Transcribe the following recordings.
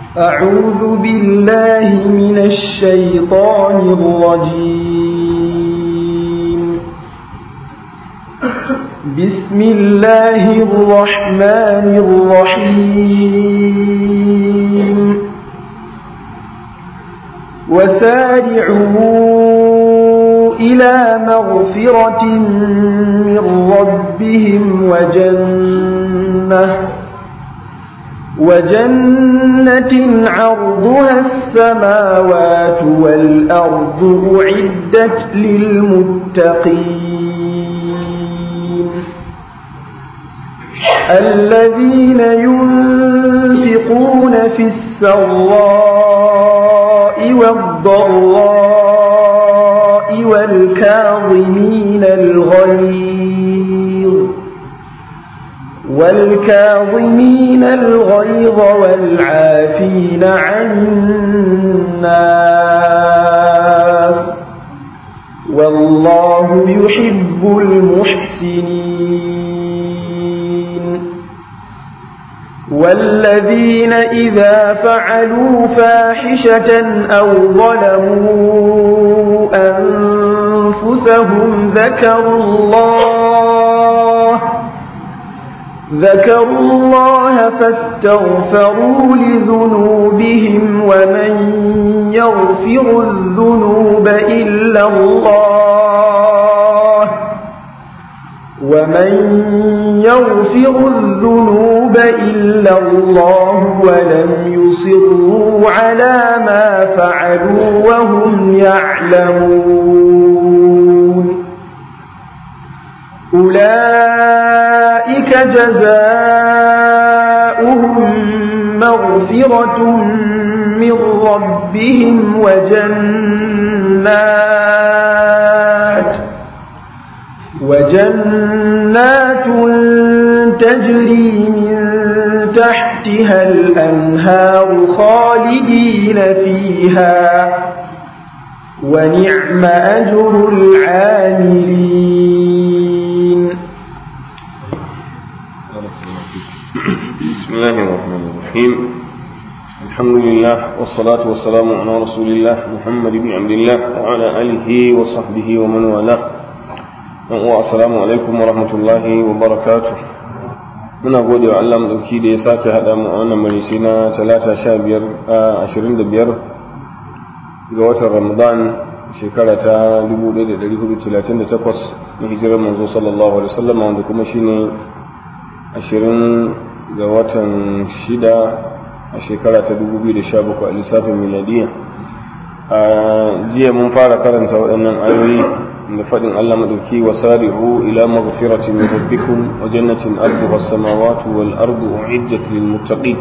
أعوذ بالله من الشيطان الرجيم بسم الله الرحمن الرحيم وسارعوا إلى مغفرة من ربهم وجنة وجنة عرضها السماوات والأرض أعدت للمتقين الذين ينفقون في السراء والضراء والكاظمين الغيظ والكاظمين الغيظ والعافين عن الناس والله يحب المحسنين والذين إذا فعلوا فاحشة أو ظلموا أنفسهم ذكروا الله ذكروا الله فاستغفروا لذنوبهم ومن يغفر الذنوب إلا الله ومن يغفر الذنوب إلا الله ولم يصروا على ما فعلوا وهم يعلمون أولئك جزاؤهم مغفرة من ربهم وجنات وجنات تجري من تحتها الأنهار خالدين فيها ونعم أجر العاملين بسم الله الرحمن الرحيم الحمد لله والصلاة والسلام على رسول الله محمد بن عبد الله وعلى آله وصحبه ومن والاه السلام عليكم ورحمة الله وبركاته muna gode wa Allah madauki da ya sake haɗa mu a wannan marisi na talata sha biyar a ashirin da biyar ga watan ramadan shekara ta dubu ɗaya da ɗari hudu talatin da takwas na hijirar manzo sallallahu alaihi wasallam wanda kuma shine ashirin ga watan shida a shekara ta 2017 a lissafin miladiya a jiya mun fara karanta waɗannan ayoyi da faɗin Allah maɗauki wa sari'u ila maghfiratin min rabbikum wa jannatin arduha as-samawati wal ardu u'iddat lil muttaqin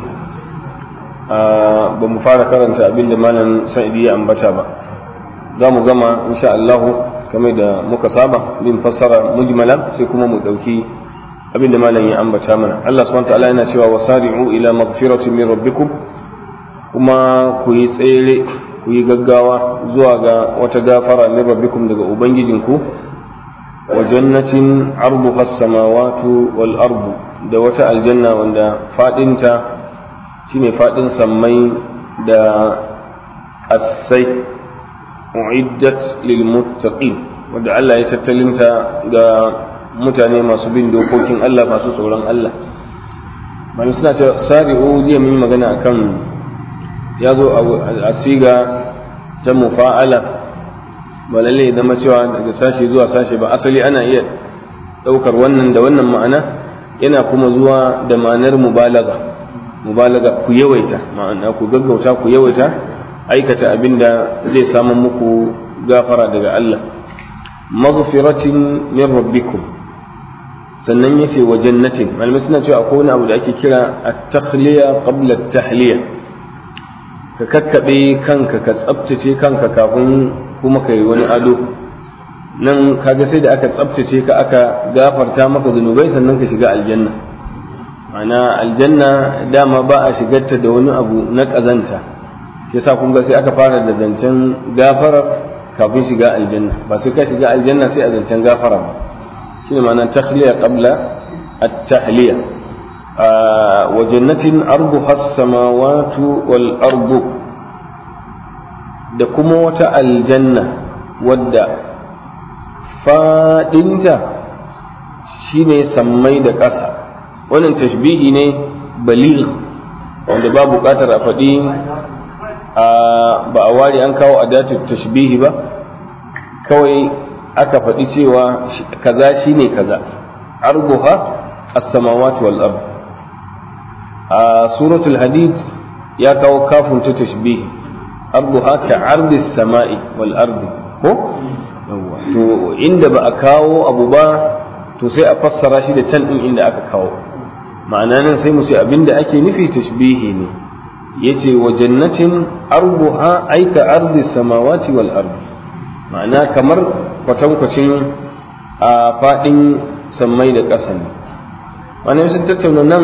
ba mu fara karanta abin da malam sa'idi ya ambata ba za mu gama insha Allah kamar da muka saba bin fassara mujmala sai kuma mu ɗauki abin da malam ya ambata mana Allah subhanahu ta'ala yana cewa wasari'u ila maghfiratin min rabbikum kuma ku yi tsere ku yi gaggawa zuwa ga wata gafara min rabbikum daga ubangijinku wa jannatin arduha as-samawati wal ardu da wata aljanna wanda fadinta shine fadin sammai da asai uiddat lil muttaqin wanda Allah ya tattalinta ga mutane masu bin dokokin Allah masu tsoron Allah malu suna ce sari'u jiya mun yi magana akan ya zo a siga ta mufa'ala ba lalle zama cewa daga sashe zuwa sashe ba asali ana iya ɗaukar wannan da wannan ma'ana yana kuma zuwa da ma'anar mubalaga mubalaga ku yawaita ma'ana ku gaggauta ku yawaita aikata abin da zai samu muku gafara daga Allah maghfiratin min rabbikum sannan ya ce wa jannatin malamai suna cewa akwai wani abu da ake kira at-takhliya qabla at-tahliya ka kakkabe kanka ka tsaftace kanka kafin kuma kai wani ado nan kaga sai da aka tsaftace ka aka gafarta maka zunubai sannan ka shiga aljanna ana aljanna dama ba a shigarta da wani abu na kazanta shi yasa kun ga sai aka fara da zancen gafarar kafin shiga aljanna ba sai ka shiga aljanna sai a zancen gafara ba shine ma'ana takhliya qabla at-tahliya wa jannatin arduha as-samawati wal ardu da kuma wata aljanna wadda fadinta shine sammai da ƙasa wannan tashbihi ne baligh wanda ba buƙatar a faɗi ba a ware an kawo adatu tashbihi ba kawai aka faɗi cewa kaza shine kaza arduha as-samawati wal ard a suratul hadid ya kawo kafin ta tashbihi arduha ka ardi samai wal ardi ko to inda ba a kawo abu ba to sai a fassara shi da can din inda aka kawo ma'ana nan sai mu ce abinda ake nufi tashbihi ne yace wa jannatin arduha aika ardi samawati wal ardi ma'ana kamar kwatankwacin a faɗin sammai da ƙasa ne wani sun tattauna nan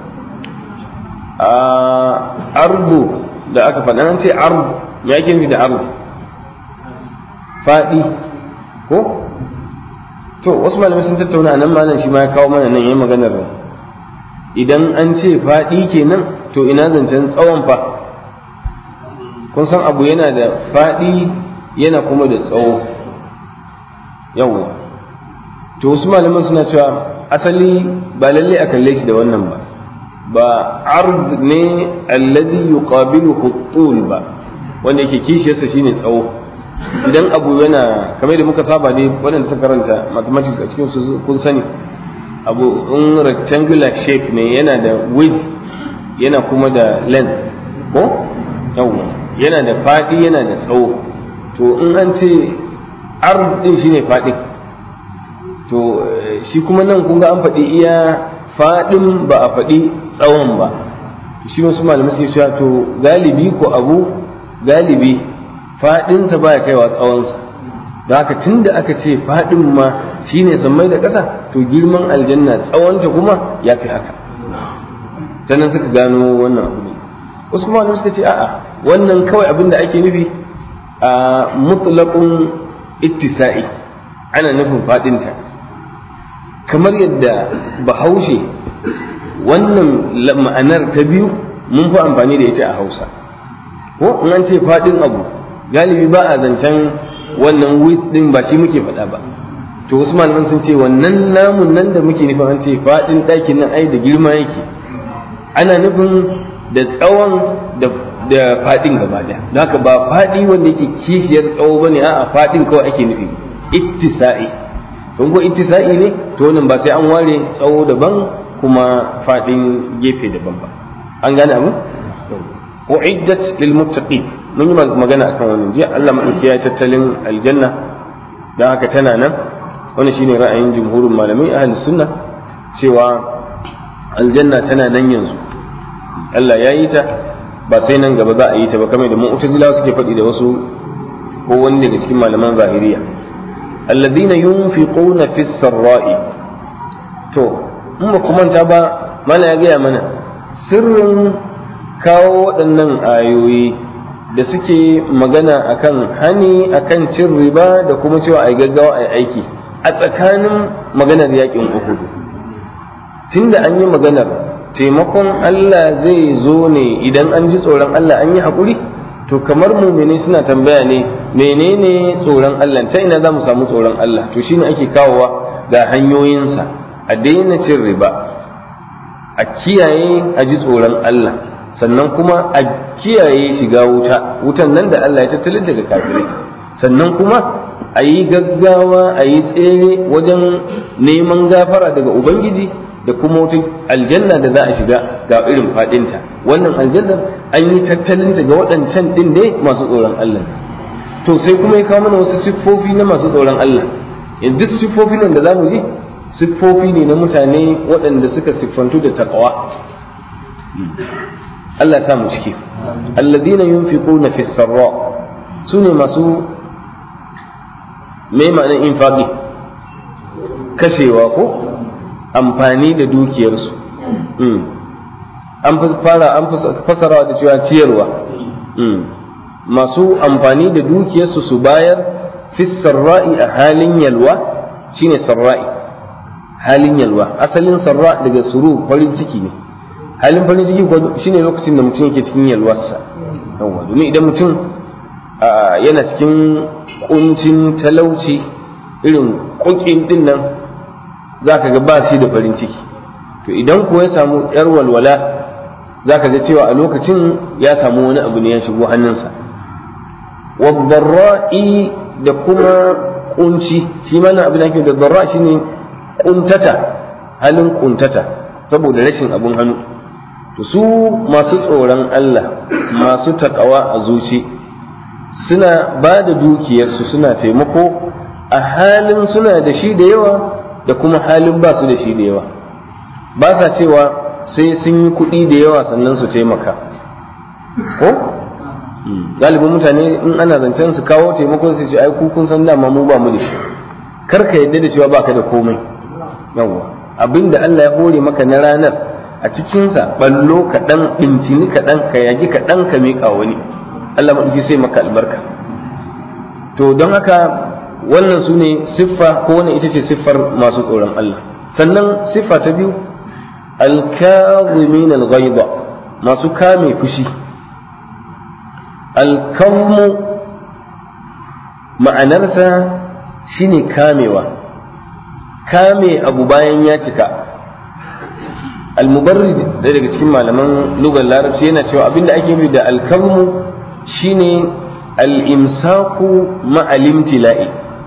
a ardu da aka faɗa an ce ardu ya ake nufi da ardu faɗi ko to wasu malamai sun tattauna a nan malam shi ma ya kawo mana nan ya maganar idan an ce faɗi kenan to ina zancen tsawon fa kun san abu yana da faɗi yana kuma da tsawo yawwa to wasu malaman suna cewa asali ba lalle a kalle shi da wannan ba ba ard ne alladhi yuqabiluhu tul ba wanda yake kishiyarsa shine tsawo idan abu yana kamar da muka saba ne waɗanda suka karanta mathematics a cikin su kun sani abu in rectangular shape ne yana da width yana kuma da length ko yawwa yana da faɗi yana da tsawo to in an ce ard din shine faɗin to shi kuma nan kun ga an faɗi iya faɗin ba a faɗi tsawon ba shi wasu malamai suke cewa to galibi ko abu galibi faɗinsa baya kaiwa tsawonsa da haka tun da aka ce faɗin ma shine sammai da ƙasa to girman aljanna tsawonta kuma ya fi haka ta nan suka gano wannan abu ne wasu kuma malamai suka ce a'a wannan kawai abin da ake nufi a mutlaqun ittisa'i ana nufin faɗinta kamar yadda bahaushe wannan ma'anar ta biyu mun fi amfani da ita a hausa ko in an ce faɗin abu galibi ba a zancen wannan width din ba shi muke faɗa ba to wasu malaman sun ce wannan namun nan da muke nufin an ce faɗin ɗakin nan ai da girma yake ana nufin da tsawon da da faɗin gaba ɗaya don haka ba faɗi wanda yake kishiyar tsawo bane a'a faɗin kawai ake nufi ittisa'i don ko ittisa'i ne to wannan ba sai an ware tsawo daban kuma faɗin gefe daban ba an gane abu uiddat lil muttaqin mun yi magana akan wannan jiya Allah madauki ya tattalin aljanna dan haka tana nan wannan shine ra'ayin jumhurin malamai ahlus sunna cewa aljanna tana nan yanzu Allah ya yi ta ba sai nan gaba za a yi ta ba kamar da mu'tazila suke faɗi da wasu ko wani daga cikin malaman zahiriya alladhina yunfiquna fis sarra'i to in ba kuma ta ba mana ya gaya mana sirrin kawo waɗannan ayoyi da suke magana akan hani akan cin riba da kuma cewa ai gaggawa ai aiki a tsakanin maganar yakin uhudu tunda an yi maganar taimakon Allah zai zo ne idan an ji tsoron Allah an yi haƙuri to kamar mumini suna tambaya ne menene tsoron Allah ta ina za mu samu tsoron Allah to shine ake kawowa ga hanyoyinsa a daina cin riba a kiyaye a ji tsoron Allah sannan kuma a kiyaye shiga wuta wutan nan da Allah ya tattalin daga kafirai sannan kuma a yi gaggawa a yi tsere wajen neman gafara daga Ubangiji da kuma wata aljanna da za a shiga ga irin fadinta wannan aljannar an yi tattalinta ga waɗancan ɗin ne masu tsoron Allah to sai kuma ya kawo mana wasu siffofi na masu tsoron Allah duk siffofin nan da za mu ji siffofi ne na mutane waɗanda suka siffantu da taqwa Allah ya sa mu ciki alladhina yunfiquna fi sarra sune masu me ma'anar infaqi kashewa ko amfani da dukiyarsu an fara an fasarawa da cewa ciyarwa masu amfani da dukiyarsu su bayar fi sarra'i a halin yalwa shine sarra'i halin yalwa asalin sarra daga suru farin ciki ne halin farin ciki ko shine lokacin da mutum yake cikin yalwarsa yawa domin idan mutum yana cikin kuncin talauci irin kukin din nan zaka ga ba shi da farin ciki to idan ko ya samu yar walwala zaka ga cewa a lokacin ya samu wani abu ne ya shigo hannunsa wadarra'i da kuma kunci shi mana abin da ake da darra shine kuntata halin kuntata saboda rashin abun hannu to su masu tsoron Allah masu takawa a zuci suna ba da dukiyarsu suna taimako a halin suna da shi da yawa da kuma halin ba su da shi da yawa ba sa cewa sai sun yi kuɗi da yawa sannan su taimaka ko galibin mutane in ana zancen su kawo taimako su ce ai ku kun san dama mu ba mu da shi kar ka yadda da cewa baka da komai yawa abinda Allah ya hore maka na ranar a cikinsa ballo kaɗan ɗincini kaɗan ka yagi kaɗan ka miƙa wani Allah maɗauki sai maka albarka to don haka wannan su ne siffa ko wannan ita ce siffar masu tsoron Allah sannan siffa ta biyu alkazimin alghaiba masu kame fushi alkawmu ma'anarsa shine kamewa kame abu bayan ya cika almubarrid da daga cikin malaman lugar larabci yana cewa abinda ake nufi da alkawmu shine al-imsaku ma'alimtila'i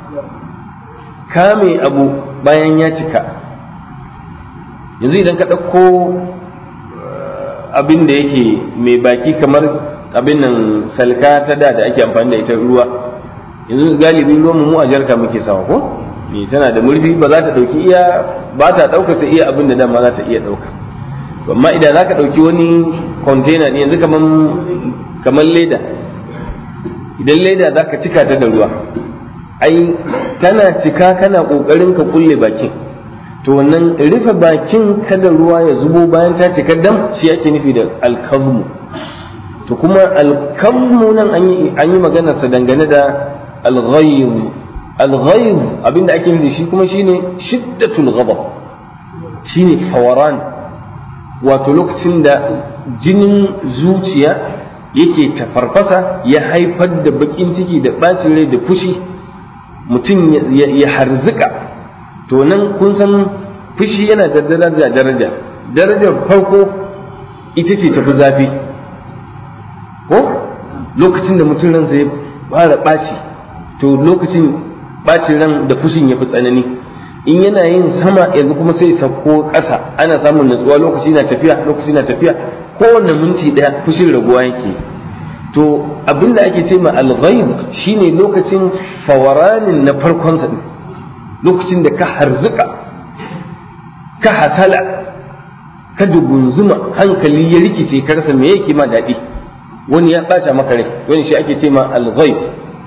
kame abu bayan ya cika yanzu idan ka ɗauko abin da yake mai baki kamar abin nan salka ta da da ake amfani da ita ruwa yanzu galibi ruwan mu a jarka muke sawa ko ne tana da murfi ba za ta ɗauki iya ba ta ɗauka sai iya abin da dama za ta iya ɗauka amma idan za ka ɗauki wani container ne yanzu kamar leda idan leda za ka cika ta da ruwa ai tana cika kana ƙoƙarin ka kulle bakin to wannan rufe bakin kada ruwa ya zubo bayan ta cika dam shi ake nufi da alkazmu to kuma alkazmu nan an yi maganarsa dangane da alghayr alghayr abinda ake nufi shi kuma shine shiddatul ghadab shine fawaran wato lokacin da jinin zuciya yake tafarfasa ya haifar da bakin ciki da bacin rai da fushi mutum ya harzika to nan kun san fushi yana da daraja daraja darajar farko ita ce tafi zafi ko lokacin da mutum ransa ya fara ɓaci to lokacin ɓacin ran da fushin ya fi tsanani in yana yin sama yanzu kuma sai sauko ƙasa ana samun natsuwa lokaci na tafiya lokaci na tafiya kowane minti ɗaya fushin raguwa yake to abinda ake ce ma alghaib shine lokacin fawaranin na farkonsa din lokacin da ka harzuka ka hasala ka dugunzuma hankali ya rikice ka rasa me yake ma daɗi wani ya ɓata maka rai wani shi ake ce ma alghaib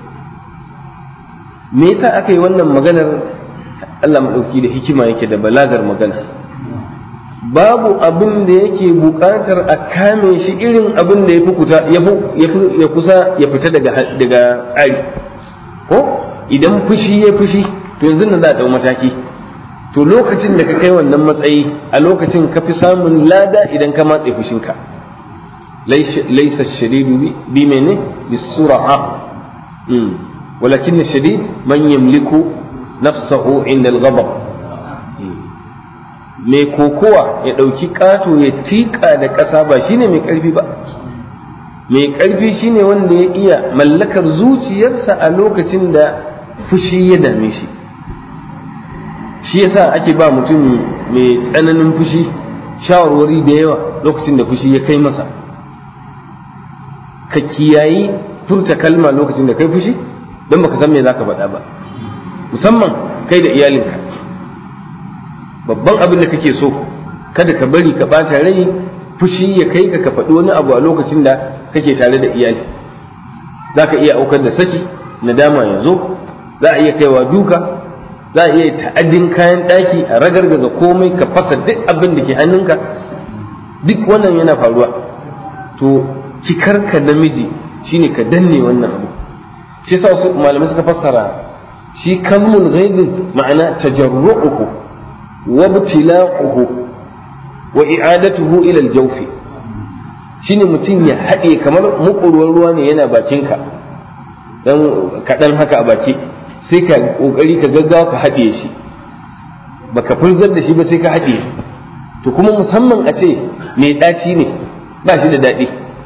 me yasa aka yi wannan maganar Allah maɗauki da hikima yake da balagar magana babu abin da yake buƙatar a kame shi irin abin da ya kusa ya fita daga tsari ko idan fushi ya fushi to yanzu nan za a ɗau mataki to lokacin da ka kai wannan matsayi a lokacin ka fi samun lada idan ka matse fushinka laisa shadidu bi mene bisura'a walakin shadid man yamliku nafsahu inda al-ghadab mai kokowa ya ɗauki ƙato ya tiƙa da ƙasa ba shine mai ƙarfi ba mai ƙarfi shine wanda ya iya mallakar zuciyarsa a lokacin da fushi ya dame shi shi yasa ake ba mutum mai tsananin fushi shawarwari da yawa lokacin da fushi ya kai masa ka kiyayi furta kalma lokacin da kai fushi don baka san me zaka faɗa ba musamman kai da iyalinka babban abin da kake so kada ka bari ka ɓata rai fushi ya kai ka ka faɗi wani abu a lokacin da kake tare da iyali za ka iya aukar da saki nadama ya zo za a iya kaiwa duka za a iya ta'addin kayan ɗaki a ragargaza komai ka fasa duk abin da ke hannunka duk wannan yana faruwa to cikar ka namiji shine ka danne wannan abu shi yasa wasu malamai suka fassara shi kalmul ghaibin ma'ana tajarru'uhu wa ibtila'uhu wa i'adatuhu ila al-jawf shine mutum ya haɗe kamar mukurwar ruwa ne yana bakinka dan kaɗan haka a baki sai ka kokari ka gaggawa ka haɗe shi baka furzar da shi ba sai ka haɗe to kuma musamman a ce mai ɗaci ne ba shi da daɗi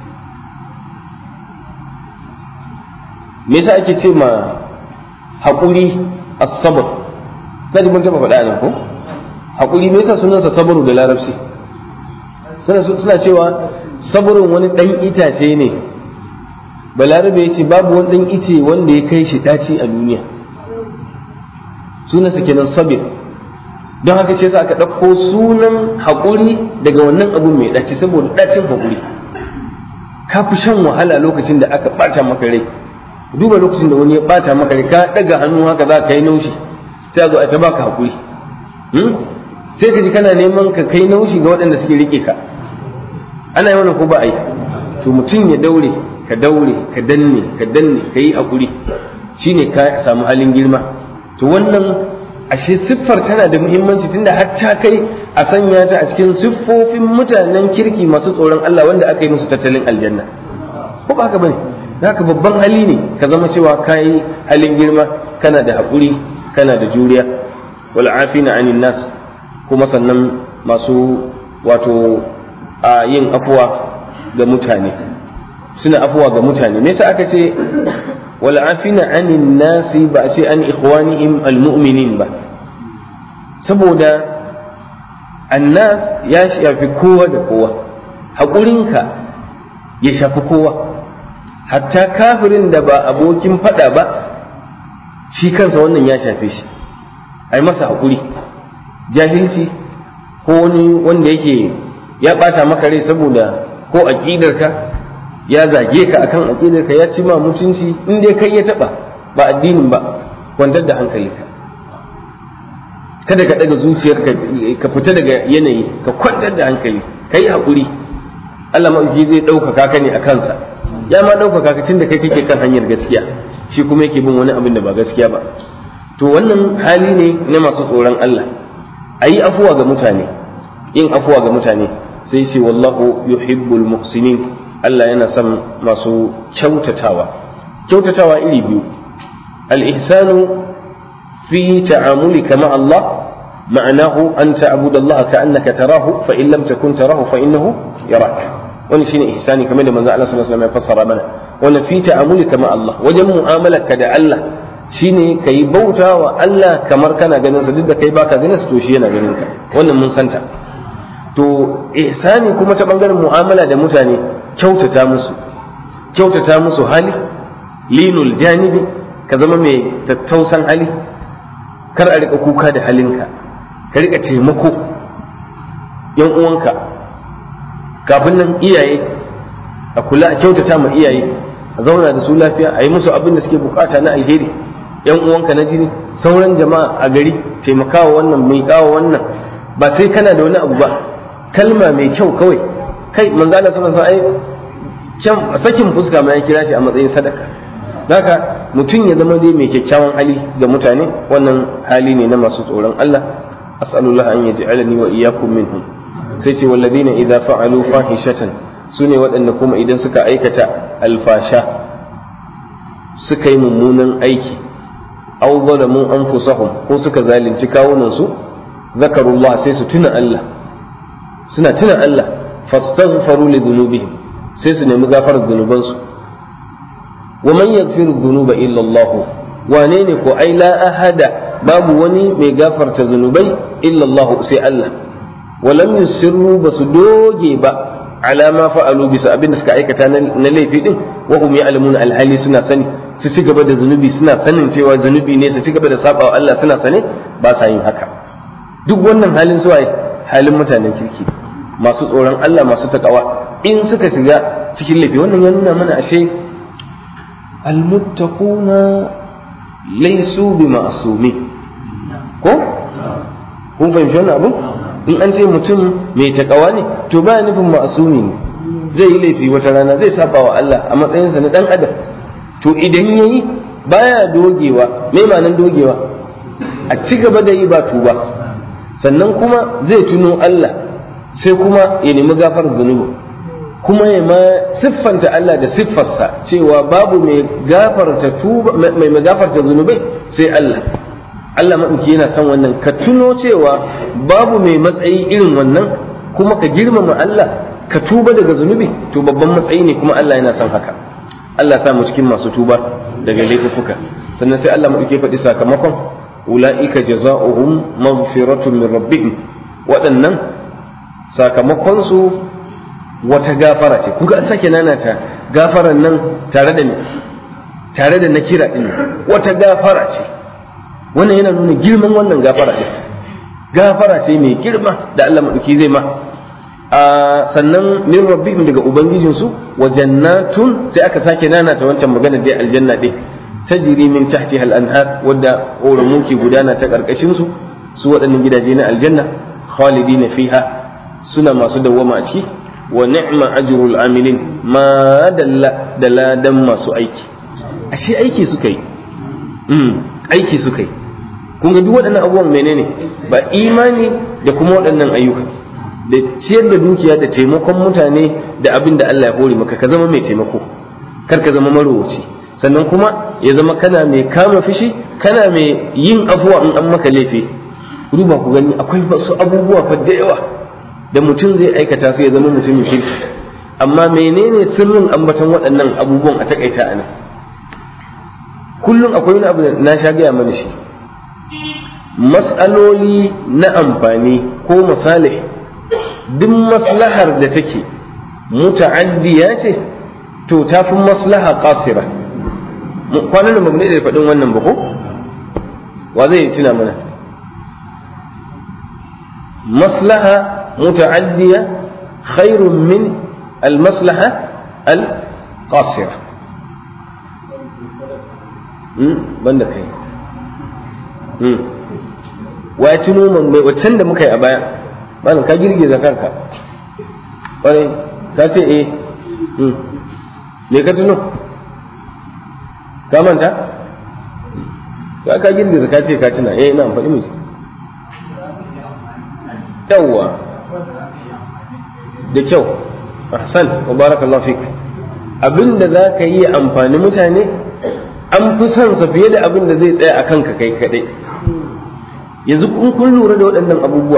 me yasa ake ce ma haƙuri as-sabr kaji mun taɓa faɗa nan ko haƙuri me yasa sunansa sabru da larabci suna cewa sabrun wani ɗan itace ne balarabe ya ce babu wani ɗan ice wanda ya kai shi ɗaci a duniya sunansa kenan sabir don haka shi yasa aka ɗauko sunan haƙuri daga wannan abu mai ɗaci saboda ɗacin haƙuri ka fi shan wahala lokacin da aka ɓata maka rai duba lokacin da wani ya ɓata maka rai ka ɗaga hannu haka za ka yi naushi sai a zo a ta baka haƙuri sai ka ji kana neman ka kai naushi ga waɗanda suke riƙe ka ana yi wannan ko ba a yi to mutum ya daure ka daure ka danne ka danne ka yi haƙuri shine ka samu halin girma to wannan ashe siffar tana da muhimmanci tunda har ta kai a sanya ta a cikin siffofin mutanen kirki masu tsoron Allah wanda aka yi musu tattalin aljanna ko ba haka bane haka babban hali ne ka zama cewa kayi halin girma kana da haƙuri kana da juriya wal afina anin nas kuma sannan masu wato a yin afuwa ga mutane suna afuwa ga mutane me yasa aka ce wal afina anin nasi ba a ce an ikhwanihim almu'minin ba saboda annas ya shafi kowa da kowa haƙurinka ya shafi kowa hatta kafirin da ba abokin faɗa ba shi kansa wannan ya shafe shi ai masa haƙuri jahilci ko wani wanda yake ya ɓata maka rai saboda ko aƙidarka ya zage ka akan aƙidarka ya ci ma mutunci in dai kai ya taɓa ba addinin ba kwantar da hankalinka kada ka daga zuciyarka ka fita daga yanayi ka kwantar da hankali ka yi haƙuri Allah maɗauki zai ɗaukaka ka ne a kansa ya ma ɗaukaka ka tun da kai kake kan hanyar gaskiya shi kuma yake bin wani abin da ba gaskiya ba to wannan hali ne na masu tsoron Allah a yi afuwa ga mutane yin afuwa ga mutane sai ce wallahu yuhibbul muhsinin Allah yana son masu kyautatawa kyautatawa iri biyu al-ihsanu في تعاملك مع الله معناه أن تعبد الله كأنك تراه فإن لم تكن تراه فإنه يراك wani shine ihsani kamar da manzo Allah sallallahu alaihi wasallam ya fassara mana wannan fi ta'amulika ma Allah wajen mu'amalarka da Allah shine kai bauta wa Allah kamar kana ganin sa duk da kai baka ganin sa to shi yana ganin ka wannan mun santa to ihsani kuma ta bangaren mu'amala da mutane kyautata musu kyautata musu hali linul janibi ka zama mai tattausan hali kar a rika kuka da halinka ka rika taimako yan uwanka kafin nan iyaye a kula a kyautata ma iyaye a zauna da su lafiya a yi musu abin da suke bukata na alheri yan uwanka na jini sauran jama'a a gari taimakawa wannan mai kawo wannan ba sai kana da wani abu ba kalma mai kyau kawai kai manzo Allah sallallahu alaihi wasallam sakin fuska ma ya kira shi a matsayin sadaka haka mutum ya zama dai mai kyakkyawan hali ga mutane wannan hali ne na masu tsoron Allah as'alullah an yaj'alani wa iyyakum minhum sai ce walladina idza fa'alu fahishatan sune waɗanda kuma idan suka aikata alfasha suka yi mummunan aiki aw zalamu anfusahum ko suka zalunci kawunan su zakarullah sai su tuna Allah suna tuna Allah fastaghfaru li dhunubihim sai su nemi gafarar zunubansu ومن يغفر الذنوب إلا الله وانين كو أي لا أحد باب وني مي غفر تذنوبي إلا الله سي الله ولم يسروا بس دوجي با على ما فعلوا بس أبين سكا أيكتا نلي في دين وهم يعلمون الحالي سنة سني su ci gaba da zunubi suna sanin cewa zunubi ne su ci gaba da saba wa Allah suna sane ba sa yin haka duk wannan halin su waye halin mutanen kirki masu tsoron Allah masu takawa in suka shiga cikin laifi wannan ya nuna mana ashe المتقون ليسوا بمعصومين ko kun fahimci wannan abu in an ce mutum mai takawa ne to ba nufin ma'asumi ne zai yi laifi wata rana zai saba wa Allah a matsayinsa na dan adam to idan yayi baya dogewa me ma'anan dogewa a ci gaba da yi ba tuba sannan kuma zai tuno Allah sai kuma ya nemi gafar zunubi kuma ya ma siffanta Allah da siffarsa cewa babu mai gafarta tuba mai gafarta zunubai sai Allah Allah maɗauki yana son wannan ka tuno cewa babu mai matsayi irin wannan kuma ka girmama Allah ka tuba daga zunubi to babban matsayi ne kuma Allah yana son haka Allah sa mu cikin masu tuba daga laifuka sannan sai Allah maɗauki faɗi sakamakon ula'ika jaza'uhum maghfiratun min rabbihim waɗannan sakamakon su wata gafara ce kuga an sake nanata gafaran nan tare da ni tare da na kira din wata gafara ce wannan yana nuna girman wannan gafara din gafara ce mai girma da Allah maɗauki zai ma a sannan min rabbihim daga ubangijinsu wa jannatun sai aka sake nanata wancan magana dai aljanna din tajri min tahtiha al-anhar wadda ƙoramu ke gudana ta ƙarƙashin su su waɗannan gidaje na aljanna khalidina fiha suna masu dawwama a ciki wa ni'ma ajrul amilin ma dalla da ladan masu aiki ashe aiki suka yi aiki suka yi kun ga duk waɗannan abubuwan menene ba imani da kuma waɗannan ayyuka da ciyar da dukiya da taimakon mutane da abin da Allah ya hore maka ka zama mai taimako kar ka zama marowaci sannan kuma ya zama kana mai kama fishi kana mai yin afuwa in an maka laifi duba ku gani akwai wasu abubuwa fa da yawa da mutum zai aikata su ya zama mutumin kirki amma menene sirrin ambaton waɗannan abubuwan a takaita a nan kullum akwai wani abu da na sha gaya mana shi mas'aloli na amfani ko misali duk maslahar da take muta'addiya ce to ta fi maslaha qasira kwanan nan ba mu da faɗin wannan ba ko wa zai tuna mana maslaha muta'addiya khairun min al-maslaha al-qasira banda kai wa ya tuno man bai waccan da muka yi a baya malam ka girgiza kanka kwarai ka ce eh me ka tuno ka manta ka ka girgiza ka ce ka tuna eh ina faɗi miji yawwa da kyau ahsant wa barakallahu fik abinda za ka yi amfani mutane an fi son sa fiye da abin da zai tsaya a kanka kai kadai yanzu kun kun lura da waɗannan abubuwa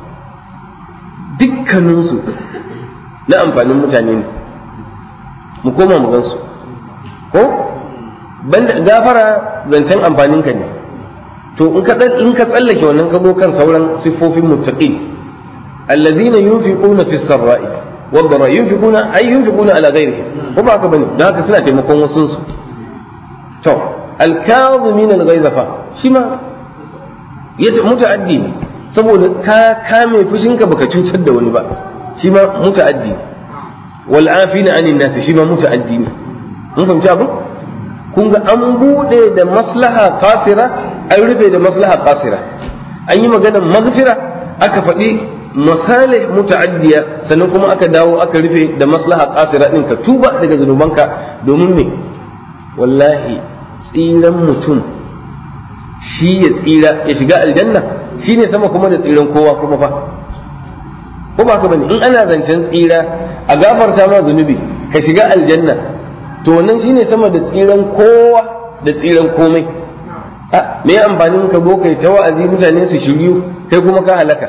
dukkaninsu na amfanin mutane ne mu koma mu gansu ko banda gafara zancen amfanin ka ne to in ka in ka tsallake wannan ka zo kan sauran siffofin muttaqin alladhina yunfiquna fis sarra'i wad dara yunfiquna ay yunfiquna ala ghayrihim ko ba haka bane dan haka suna taimakon wasu su to al-kadhimin al-ghayza fa shi ma ya muta'addi ne saboda ka kame fushinka baka cutar da wani ba shi ma muta'addi wal afina anin nasi shi ma muta'addi ne mun fahimci abin kun ga an bude da maslaha qasira an rufe da maslaha qasira an yi maganar maghfira aka faɗi masalih muta'addiya sannan kuma aka dawo aka rufe da maslaha qasira din ka tuba daga zunubanka domin me wallahi tsiran mutum shi ya tsira ya shiga aljanna shi ne sama kuma da tsiran kowa kuma fa ko ba ka bane in ana zancen tsira a gafarta ma zunubi ka shiga aljanna to wannan shi ne sama da tsiran kowa da tsiran komai a me amfanin ka zo kai ta wa'azi mutane su shiryu kai kuma ka halaka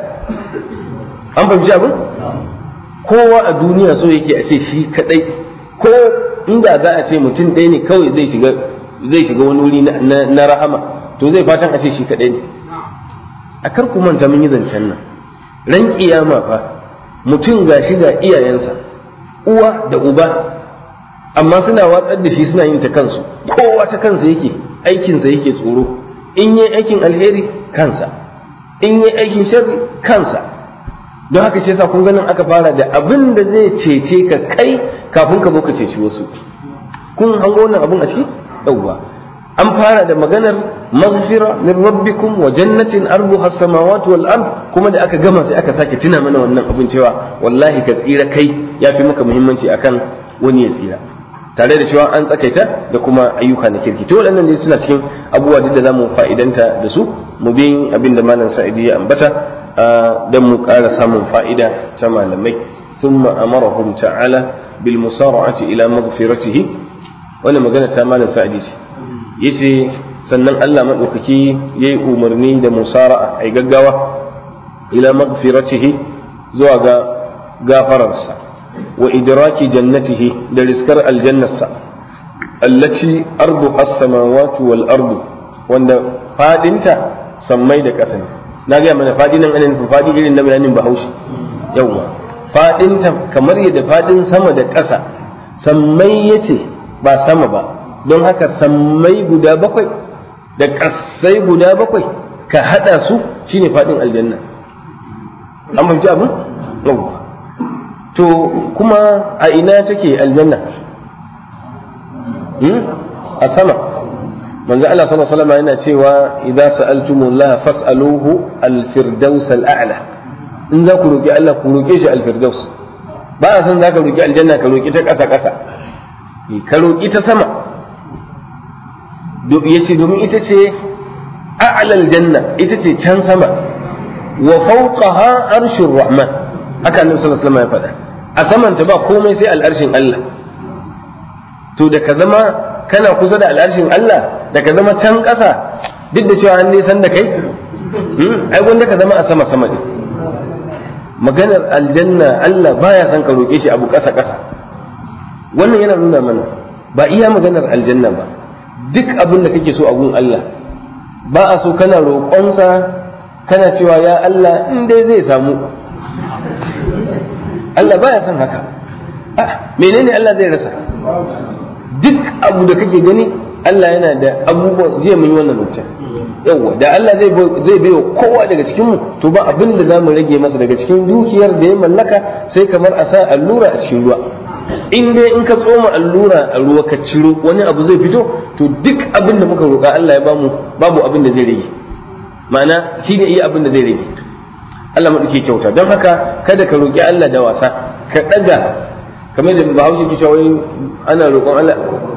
an fahimci abin kowa a duniya so yake a ce shi kadai ko inda za a ce mutum ɗaya ne kawai zai shiga zai shiga wani wuri na rahama to zai fatan a ce shi kaɗai ne a kar ku manta mun yi zancen nan ran kiyama fa mutum ga shi ga iyayensa uwa da uba amma suna watsar da shi suna yin ta kansu kowa ta kansa yake aikinsa yake tsoro in yi aikin alheri kansa in yi aikin sharri kansa don haka shi yasa kun ganin aka fara da abin da zai cece ka kai kafin ka zo ka ceci wasu kun hango wannan abun a ciki yauwa an fara da maganar maghfira min rabbikum wa jannatin arduha as-samawati wal ard kuma da aka gama sai aka sake tuna mana wannan abin cewa wallahi ka tsira kai yafi maka muhimmanci akan wani ya tsira tare da cewa an tsakaita da kuma ayyuka na kirki to waɗannan dai suna cikin abubuwa duk da zamu fa'idanta da su mu bi abin da malam sa'idi ya ambata dan mu ƙara samun fa'ida ta malamai thumma amarahum ta'ala bil musara'ati ila maghfiratihi wannan magana ta malam sa'idi ce yace sannan Allah madaukaki yayi umarni da musara'a ai gaggawa ila maghfiratihi zuwa ga gafararsa wa idraki jannatihi da riskar aljannarsa allati ardu as-samawati wal ardu wanda fadinta sammai da ƙasa ne na ga mana fadi nan anan fadi irin na bayanin Bahaushe yawa fadinta kamar yadda fadin sama da ƙasa sammai yace ba sama ba don haka sammai guda bakwai da ƙasai guda bakwai ka hada su shine fadin aljanna an fahimci abin yawa to kuma a ina take aljanna a sama manzo Allah sallallahu alaihi wasallam yana cewa idza sa'altumullaha fas'aluhu al-firdaus al-a'la in za ku roki Allah ku roke shi al-firdaus ba a san zaka roki aljanna ka roki ta ƙasa ƙasa ka roki ta sama yace domin ita ce a'la aljanna ita ce can sama wa fawqaha arshur rahman haka annabi sallallahu alaihi wasallam ya faɗa a samanta ba komai sai al'arshin Allah to da ka zama kana kusa da al'arshin Allah da ka zama can ƙasa duk da cewa an nisan da kai ai gwanda ka zama a sama sama ne maganar aljanna Allah baya son ka roƙe shi abu ƙasa ƙasa wannan yana nuna mana ba iya maganar aljanna ba duk abin da kake so a gun Allah ba a so kana roƙonsa kana cewa ya Allah in dai zai samu Allah baya son haka menene Allah zai rasa duk abu da kake gani Allah yana da abubuwa jiya mun yi wannan wancan yawa da Allah zai zai bai kowa daga cikin mu to ba abin da zamu rage masa daga cikin dukiyar da ya mallaka sai kamar a sa allura a cikin ruwa in dai in ka tsoma allura a ruwa ka ciro wani abu zai fito to duk abin da muka roƙa Allah ya bamu babu abin da zai rage ma'ana shine iya abin da zai rage Allah maɗauke kyauta don haka kada ka roƙi Allah da wasa ka ɗaga kamar da bahaushe ke cewa ana roƙon Allah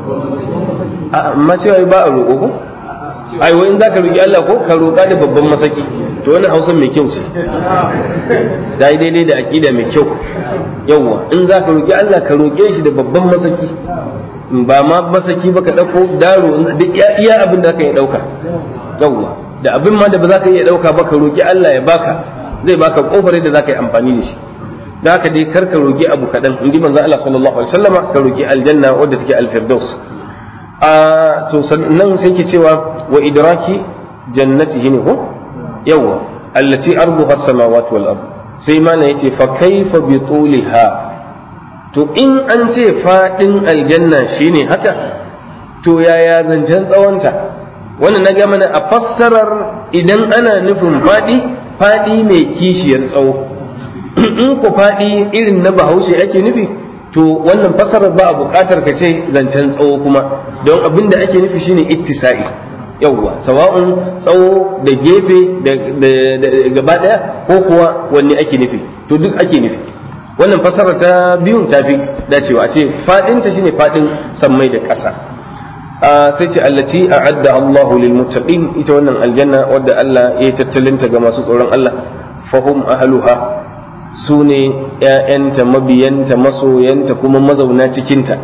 amma cewa ba a roƙo ko ai wai in za ka roƙi Allah ko ka roƙa da babban masaki to wannan hausa mai kyau ce da yi daidai da aƙida mai kyau yawwa in za ka roƙi Allah ka roƙe shi da babban masaki ba ma masaki ba ka ɗauko daro duk iya abin da ka iya ɗauka yawwa da abin ma da ba za ka iya ɗauka ba ka roƙi Allah ya baka zai baka kofar da za ka yi amfani da shi da haka dai kar ka roƙi abu kaɗan in ji manzo Allah sallallahu alaihi wasallama ka roƙi aljanna wadda take alfirdaus a to sannan sai ke cewa wa idraki jannatihi ne ko yawa allati arduha as-samawati wal ard sai ma ne yace fa kaifa bi tuliha to in an ce fadin aljanna shine haka to yaya zancen tsawonta wannan na ga mana a fassarar idan ana nufin fadi fadi mai kishiyar tsawo in ku fadi irin na bahaushe ake nufi to wannan fassarar ba a buƙatar ka ce zancen tsawo kuma don abin da ake nufi shine ittisa'i yawwa sawa'un tsawo da gefe da gaba ɗaya ko kuwa wanne ake nufi to duk ake nufi wannan fassarar ta biyun ta fi dacewa a ce faɗinta shine faɗin sammai da ƙasa sai ce allati a'adda Allahu lil muttaqin ita wannan aljanna wadda Allah ya tattalinta ga masu tsoron Allah fahum ahluha su ne ‘ya'yanta mabiyanta masoyanta kuma mazauna cikinta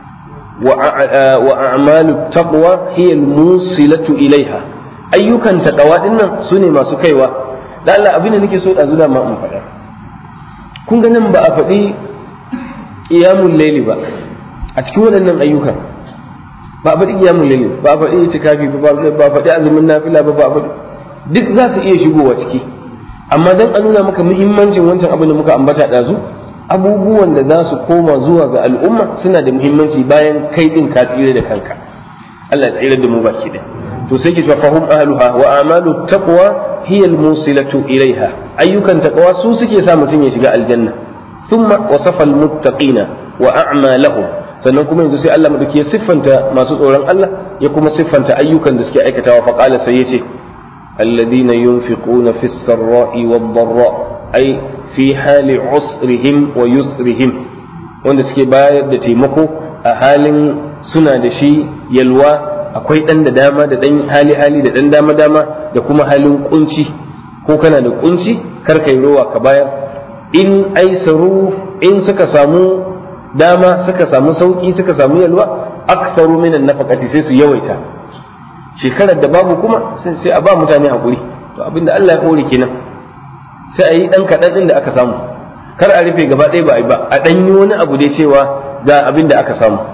wa a'malu taqwa hiya musilatu ilaiha ayyukan taqwa dinnan su ne masu kaiwa da Allah abin da nake so da zuwa ma in faɗa kun ga nan ba a faɗi qiyamul layli ba a cikin waɗannan ayyukan ba a faɗi qiyamul layli ba a faɗi itikafi ba ba a faɗi azumin nafila ba ba a faɗi duk za su iya shigowa ciki amma don a nuna maka muhimmancin wancan abin da muka ambata ɗazu abubuwan da za su koma zuwa ga al'umma suna da muhimmanci bayan kai ɗin ka tsire da kanka Allah ya tsire da mu baki da to sai ki fahum ahluha wa amalu taqwa hiya al-musilatu ilaiha ayyukan taqwa su suke sa mutum ya shiga aljanna thumma wasafa al-muttaqina wa a'malahum sannan kuma yanzu sai Allah madauki ya siffanta masu tsoron Allah ya kuma siffanta ayyukan da suke aikatawa fa qala sai yace الذين ينفقون في السراء والضراء أي في حال عسرهم ويسرهم wanda suke bayar da taimako a halin suna da shi yalwa akwai ɗan da dama da ɗan hali hali da ɗan dama dama da kuma halin kunci ko kana da kunci kar kai rowa ka bayar in aisaru in suka samu dama suka samu sauki suka samu yalwa aktharu minan nafaqati sai su yawaita shekarar da babu kuma sai sai a ba mutane hakuri to abinda Allah ya kore kenan sai a yi dan kadan din da aka samu kar a rufe gaba ɗaya ba a yi ba a dan yi wani abu dai cewa ga abin da aka samu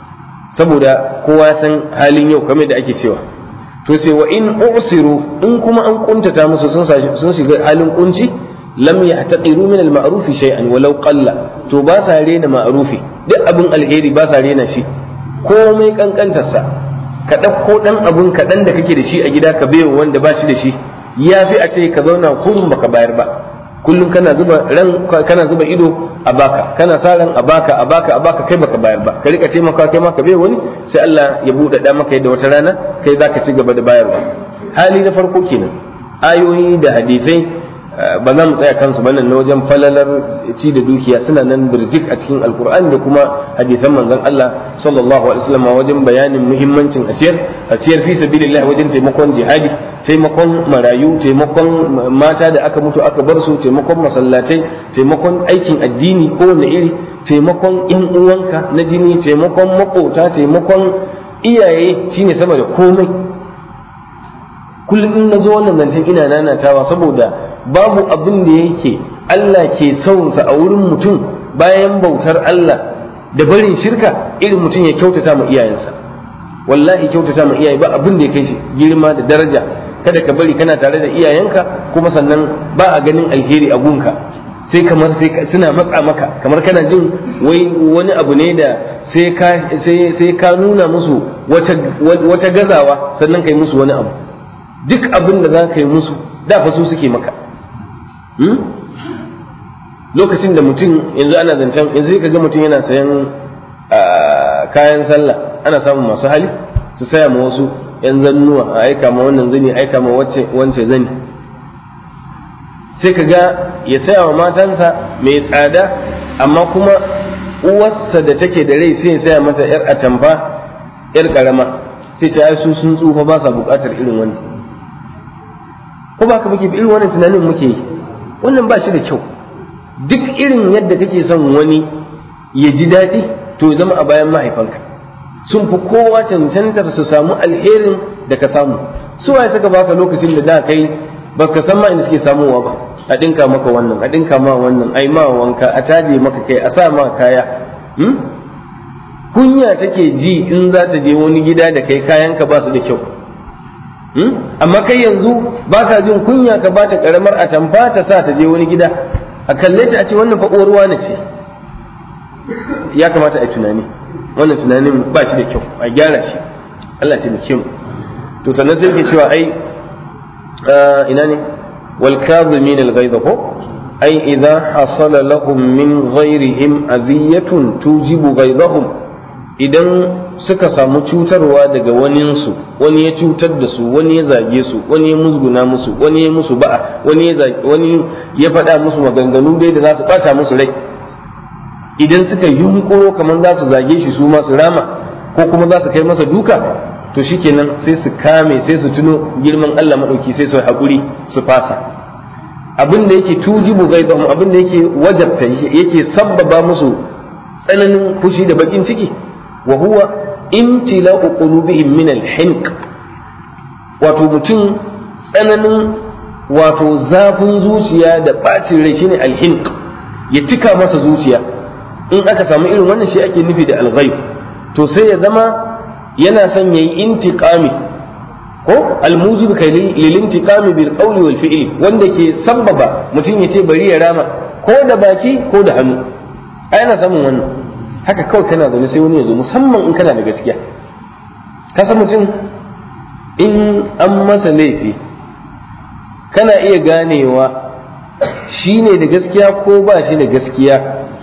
saboda kowa ya san halin yau kamar da ake cewa to sai wa in usiru in kuma an kuntata musu sun shiga halin kunci lam yahtaqiru min al-ma'ruf shay'an walau qalla to ba sa rena ma'rufi duk abin alheri ba sa rena shi komai kankantarsa ka ɗauko ɗan abun kaɗan da kake da shi a gida ka baiwa wanda ba shi da shi ya fi a ce ka zauna kullum baka bayar ba kullum kana zuba ran kana zuba ido a baka kana sa ran a baka a baka a baka kai baka bayar ba ka rika ce maka kai ma ka bai wani sai Allah ya buɗe da maka yadda wata rana kai zaka ci gaba da bayarwa hali na farko kenan ayoyi da hadisai ba za mu tsaya kansu ba nan na wajen falalar ci da dukiya suna nan birjik a cikin alkur'ani da kuma hadisan manzon Allah sallallahu alaihi wasallam wajen bayanin muhimmancin asiyar asiyar fi sabilillah wajen taimakon jihadi taimakon marayu taimakon mata da aka mutu aka bar su taimakon masallatai taimakon aikin addini kowanne iri taimakon yan uwanka na jini taimakon makota taimakon iyaye shine sama da komai kullum in na zo wannan zancen ina nanatawa saboda babu abin da yake Allah ke saunsa a wurin mutum bayan bautar Allah da barin shirka irin mutum ya kyautata ma iyayensa wallahi kyautata ma iyaye ba abin da ya kai shi girma da daraja kada ka bari kana tare da iyayenka kuma sannan ba a ganin alheri a gunka sai kamar sai suna matsa maka kamar kana jin wai wani abu ne da sai ka sai ka nuna musu wata wata gazawa sannan kai musu wani abu duk abin da za ka yi musu da fa su suke maka lokacin da mutum yanzu ana zancen yanzu ka ga mutum yana sayan kayan sallah ana samun masu hali su saya ma wasu yan zannuwa a aika ma wannan zani aika ma wance zani sai ka ga ya saya wa matansa mai tsada amma kuma uwarsa da take da rai sai ya saya mata yar atamfa yar karama sai ta su sun tsufa ba sa bukatar irin wannan ko ba ka muke irin wannan tunanin muke yi wannan ba shi da kyau duk irin yadda kake son wani ya ji daɗi to ya zama a bayan mahaifanka sun fi kowa cancantar su samu alherin da ka samu su waye suka baka lokacin da da kai baka san ma inda suke samuwa ba a dinka maka wannan a dinka ma wannan ai ma wanka a caje maka kai a sa ma kaya kunya take ji in za ta je wani gida da kai kayanka ba su da kyau amma kai yanzu ba ka jin kunya ka ba ta karamar atamfa ta sa ta je wani gida a kalle ta a ce wannan fa uwar wani ce ya kamata a yi tunani wannan tunanin ba shi da kyau a gyara shi Allah ce da kyau to sannan sai ke cewa ai ina ne wal kadhimin al ghaiza ko ai idza hasala lahum min ghairihim adhiyatun tujibu ghaizahum idan suka samu cutarwa daga waninsu wani ya cutar da su wani ya zage su wani ya musguna musu wani ya musu ba'a wani ya wani ya faɗa musu maganganu dai da za su ɓata musu rai idan suka yunkuro kamar za su zage shi su ma su rama ko kuma za su kai masa duka to shikenan sai su kame sai su tuno girman Allah madauki sai su haƙuri su fasa abin da yake tujibu gaidahum abin da yake wajabta yake sabbaba musu tsananin fushi da bakin ciki wa huwa imtila'u qulubihim min al-hinq wato mutum tsananin wato zafin zuciya da bacin rai shine al-hinq ya cika masa zuciya in aka samu irin wannan shi ake nufi da al-ghaib to sai ya zama yana son yayi intiqami ko al-mujib kai lil intiqami bil qawli wal fi'li wanda ke sabbaba mutum ya ce bari ya rama ko da baki ko da hannu ai ana samun wannan haka kawai kana zaune sai wani ya zo musamman in kana da gaskiya ka san mutum in an masa laifi kana iya ganewa shi ne da gaskiya ko ba shi da gaskiya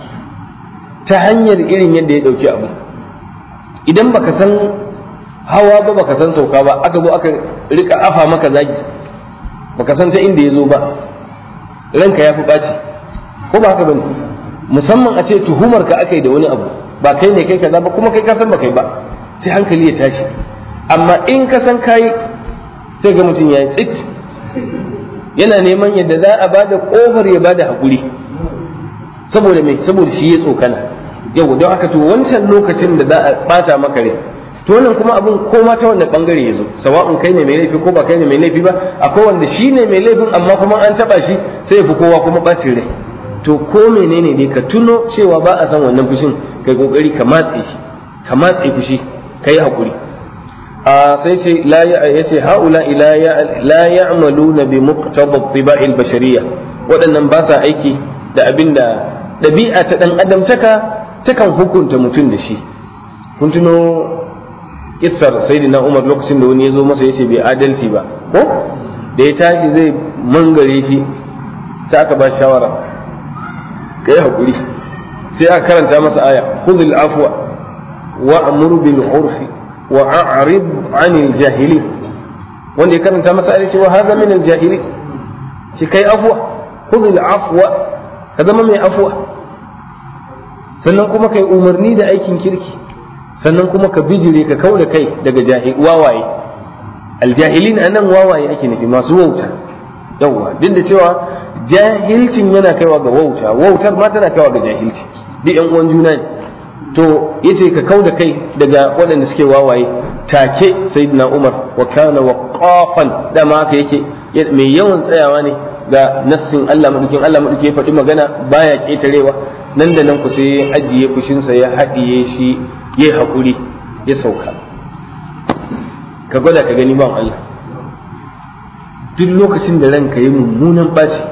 ta hanyar irin yadda ya ɗauki abu idan baka san hawa ba baka san sauka ba aka zo aka rika afa maka zagi baka san ta inda ya zo ba ranka ya fi ɓaci ko ba haka bane musamman a ce tuhumar ka aka yi da wani abu ba kai ne kai kaza ba kuma kai ka san ba kai ba sai hankali ya tashi amma in ka san kai sai ga mutum ya yi tsit yana neman yadda za a bada kofar ya bada hakuri saboda me saboda shi ya tsokana yau don haka to wancan lokacin da za a bata maka rai to wannan kuma abin koma ta wannan bangare ya zo sawa'un kai ne mai laifi ko ba kai ne mai laifi ba akwai wanda shi ne mai laifin amma kuma an taba shi sai ya fi kowa kuma bacin rai to ko menene dai ka tuno cewa ba a san wannan fushin kai kokari ka matse shi ka matse fushi kai hakuri a sai ce la ya yace haula ila ya la ya'maluna bi muqtada tibai al-bashariyya waɗannan ba sa aiki da abinda ɗabi'a ta dan adam taka takan hukunta mutum da shi kun tuno kissar sayyidina Umar lokacin da wani ya zo masa yace bai adalci ba ko da ya tashi zai mangare shi sai aka ba shawara kai hakuri sai aka karanta masa aya khudhil afwa wa'mur bil urfi wa a'rid 'anil jahili wanda ya karanta masa aya cewa haza min al jahili shi kai afwa khudhil afwa ka zama mai afwa sannan kuma kai umarni da aikin kirki sannan kuma ka bijire ka kauda kai daga jahil wawaye aljahilin anan wawaye ake nufi masu wauta yawwa duk da cewa jahilcin yana kaiwa ga wauta wautar ma tana kaiwa ga jahilci duk yan uwan juna ne to yace ka kauda kai daga waɗanda suke wawaye take sayyidina Umar wa kana waqafan dama haka yake mai yawan tsayawa ne ga nassin Allah madukin Allah madukin ya faɗi magana baya ketarewa nan da nan ku sai ajiye fushinsa ya haɗiye shi ya haƙuri ya sauka ka gwada ka gani ban Allah duk lokacin da ranka yi mummunan ɓaci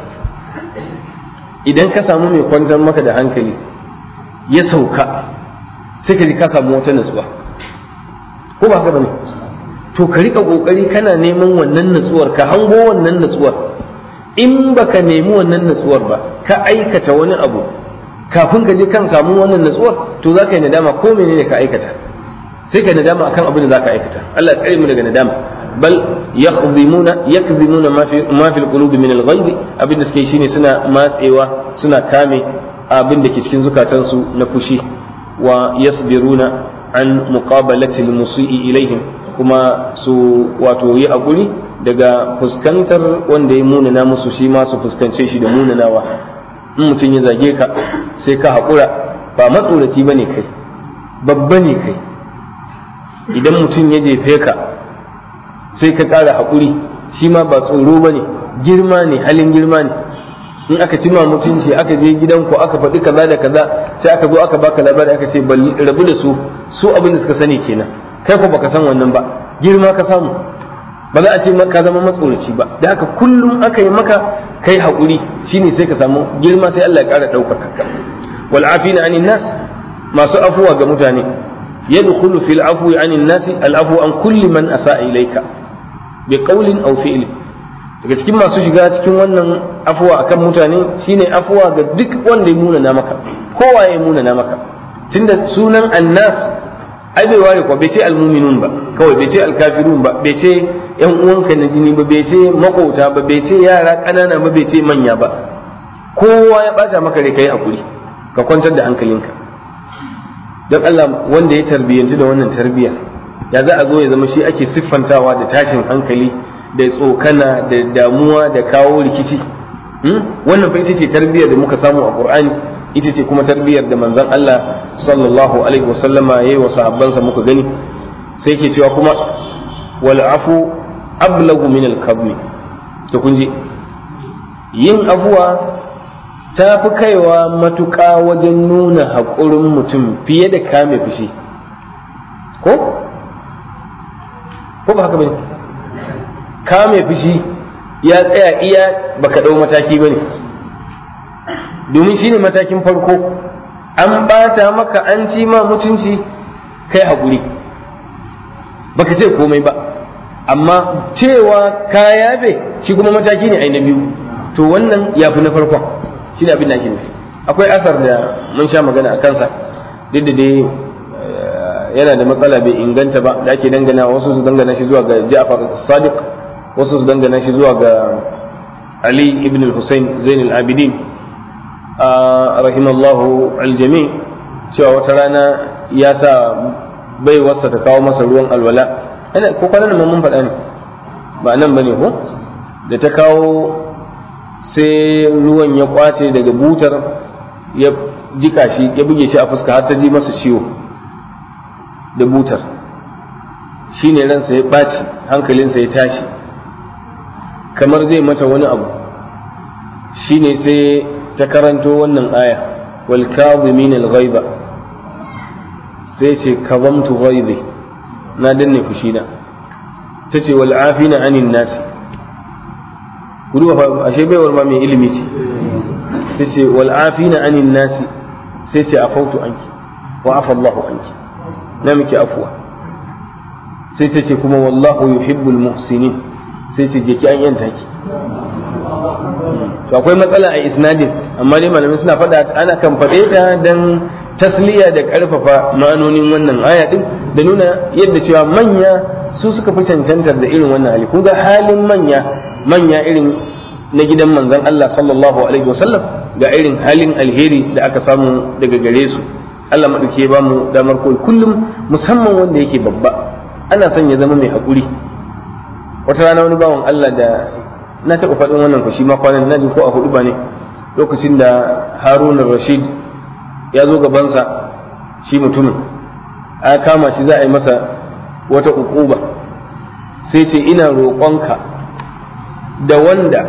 idan ka samu mai kwantar maka da hankali ya sauka sai ka ji ka samu wata natsuwa ko ba haka bane to ka rika kokari kana neman wannan natsuwar ka hango wannan natsuwar in baka nemi wannan natsuwar ba ka aikata wani abu kafin ka je kan samu wannan natsuwar to za ka yi nadama ko menene ka aikata sai ka nadama akan abin da za ka aikata Allah ya tsare mu daga nadama bal yakzimuna yakzimuna ma fi ma fi alqulubi min alghayb abin da suke shine suna matsewa suna kame abin da ke cikin zukatansu na fushi wa yasbiruna an muqabalati almusii ilaihim kuma su wato yi hakuri daga fuskantar wanda ya munana musu shi ma su fuskance shi da munanawa in mutum ya zage ka sai ka haƙura ba matsoraci ba ne kai babba ne kai idan mutum ya jefe ka sai ka ƙara haƙuri shi ma ba tsoro ba ne girma ne halin girma ne in aka cima mutunci aka je gidanku aka faɗi kaza da kaza sai aka zo aka baka labari aka ce rabu da su su abin da suka sani kenan kai ko baka san wannan ba girma ka samu ba za a ce ka zama matsoraci ba da haka kullum aka yi maka kai haƙuri shine sai ka samu girma sai Allah ya ƙara ɗaukaka ka wal afina anin nas masu afuwa ga mutane yadkhulu fil afwi anin nas al afwu an kulli man asaa ilayka bi qawlin aw fi'l daga cikin masu shiga cikin wannan afuwa akan mutane shine afuwa ga duk wanda ya muna na maka kowa ya muna na maka tunda sunan annas ai bai ware ko bai ce almuminun ba kawai bai ce alkafirun ba bai ce yan uwanka na jini ba bai ce makota ba bai ce yara ƙanana ba bai ce manya ba kowa ya bata maka rai kai hakuri ka kwantar da hankalinka don Allah wanda ya tarbiyyanci da wannan tarbiyyar ya za a zo ya zama shi ake siffantawa da tashin hankali da tsokana da damuwa da kawo rikici wannan fa ita ce tarbiyyar da muka samu a Qur'ani ita ce kuma tarbiyyar da manzon Allah sallallahu alaihi wasallama yayi wa sahabbansa muka gani sai yake cewa kuma wal afu ablagu min al kabmi to kun ji yin afuwa ta fi kaiwa matuƙa wajen nuna haƙurin mutum fiye da kame fushi ko ko ba haka bane kame fushi ya tsaya iya baka ɗau mataki bane domin shi ne matakin farko an ɓata maka an ci ma mutunci kai haƙuri baka ce komai ba amma cewa ka yafe shi kuma mataki ne ai na biyu to wannan ya fi na farkon shi ne abin da ake nufi akwai asar da mun sha magana a kansa duk da dai yana da matsala bai inganta ba da ake dangana wasu su dangana shi zuwa ga Ja'far Sadiq wasu su dangana shi zuwa ga Ali ibn al-Husayn Zain al-Abidin rahimallahu aljami cewa wata rana ya sa bai wasa ta kawo masa ruwan alwala ana ko kwanan nan mun faɗa ne ba nan bane ko da ta kawo sai ruwan ya kwace daga butar ya jika shi ya buge shi a fuska har ta ji masa ciwo da butar shine ransa ya ɓaci hankalinsa ya tashi kamar zai mata wani abu shine sai ta karanto wannan aya wal kadhimin al ghaiba sai ce kazamtu ghaibi na danne fushina ta ce wal afina anin nasi gudu fa ashe baiwar ma mai ilimi ce ta ce wal afina anin nasi sai ce afautu anki wa afa Allahu anki na miki afuwa sai ta ce kuma wallahu yuhibbul muhsinin sai ce je ki an yanta ki to akwai matsala a isnadin amma dai malamai suna faɗa ana kan faɗe ta dan tasliya da ƙarfafa ma'anonin wannan aya din da nuna yadda cewa manya su suka fi cancantar da irin wannan hali kun ga halin manya manya irin na gidan manzon Allah sallallahu alaihi wasallam ga irin halin alheri da aka samu daga gare su Allah maɗauki ya ba mu damar koyi kullum musamman wanda yake babba ana son ya zama mai haƙuri wata rana wani bawan Allah da na taɓa faɗin wannan ku shi ma kwanan na ko a hudu ba ne lokacin da haruna rashid ya zo gabansa shi mutumin a kama shi za a yi masa wata ukuba sai ce ina roƙonka da wanda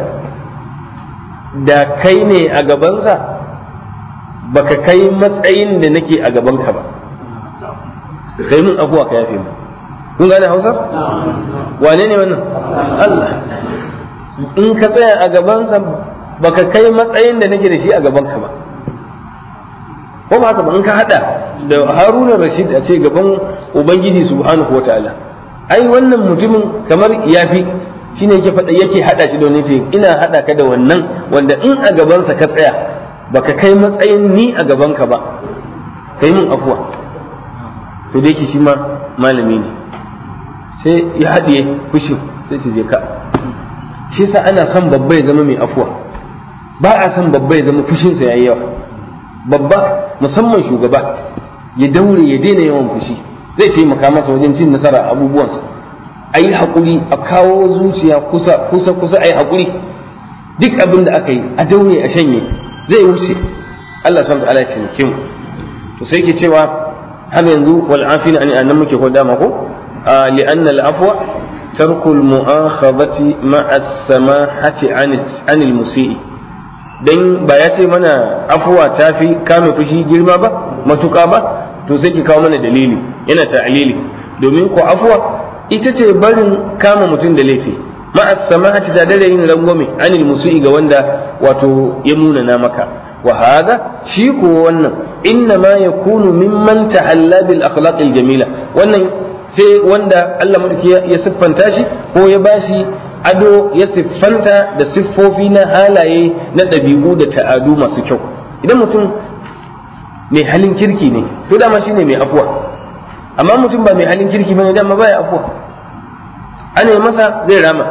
da kai ne a gabansa baka kai matsayin da nake a gabanka ba kai mun abuwa ka yafe mu kun gane hausar wane ne wannan Allah in ka tsaya a gabansa baka kai matsayin da nake da shi a gabanka ba ko ba haka ba in ka hada da haruna rashid a ce gaban ubangiji subhanahu wa ta'ala ai wannan mutumin kamar yafi shine yake faɗa yake hada shi da wani ce ina hada ka da wannan wanda in a gabansa ka tsaya baka kai matsayin ni a gabanka ba kai mun afuwa to dai shi ma malami ne sai ya haɗiye fushin sai ce je ka shi yasa ana son babba ya zama mai afuwa ba a son babba ya zama fushinsa yayi yawa babba musamman shugaba ya daure ya daina yawan fushi zai taimaka masa wajen cin nasara abubuwansa a yi haƙuri a kawo zuciya kusa kusa kusa a yi haƙuri duk abin da aka yi a daure a shanye zai wuce Allah subhanahu wa ta'ala ya taimake mu to sai ke cewa har yanzu wal afina an annan muke ko dama ko لأن العفو ترك المؤاخذة مع السماحة عن عن المسيء dan ba ya ce mana afuwa ta fi kame fushi girma ba matuka ba to sai ki kawo mana dalili yana ta'lili domin ko afuwa ita ce barin kama mutum da laifi ma'a samahati ta dare yin rangwame anil musu'i ga wanda wato ya munana maka wa hada shi ko wannan inna ma yakunu mimman tahalla bil akhlaqil jamila wannan sai wanda Allah madauki ya siffanta shi ko ya bashi ado ya siffanta da siffofi na halaye na ɗabi'u da ta'adu masu kyau idan mutum mai halin kirki ne to dama shine mai afuwa amma mutum ba mai halin kirki bane dama baya afuwa ana yi masa zai rama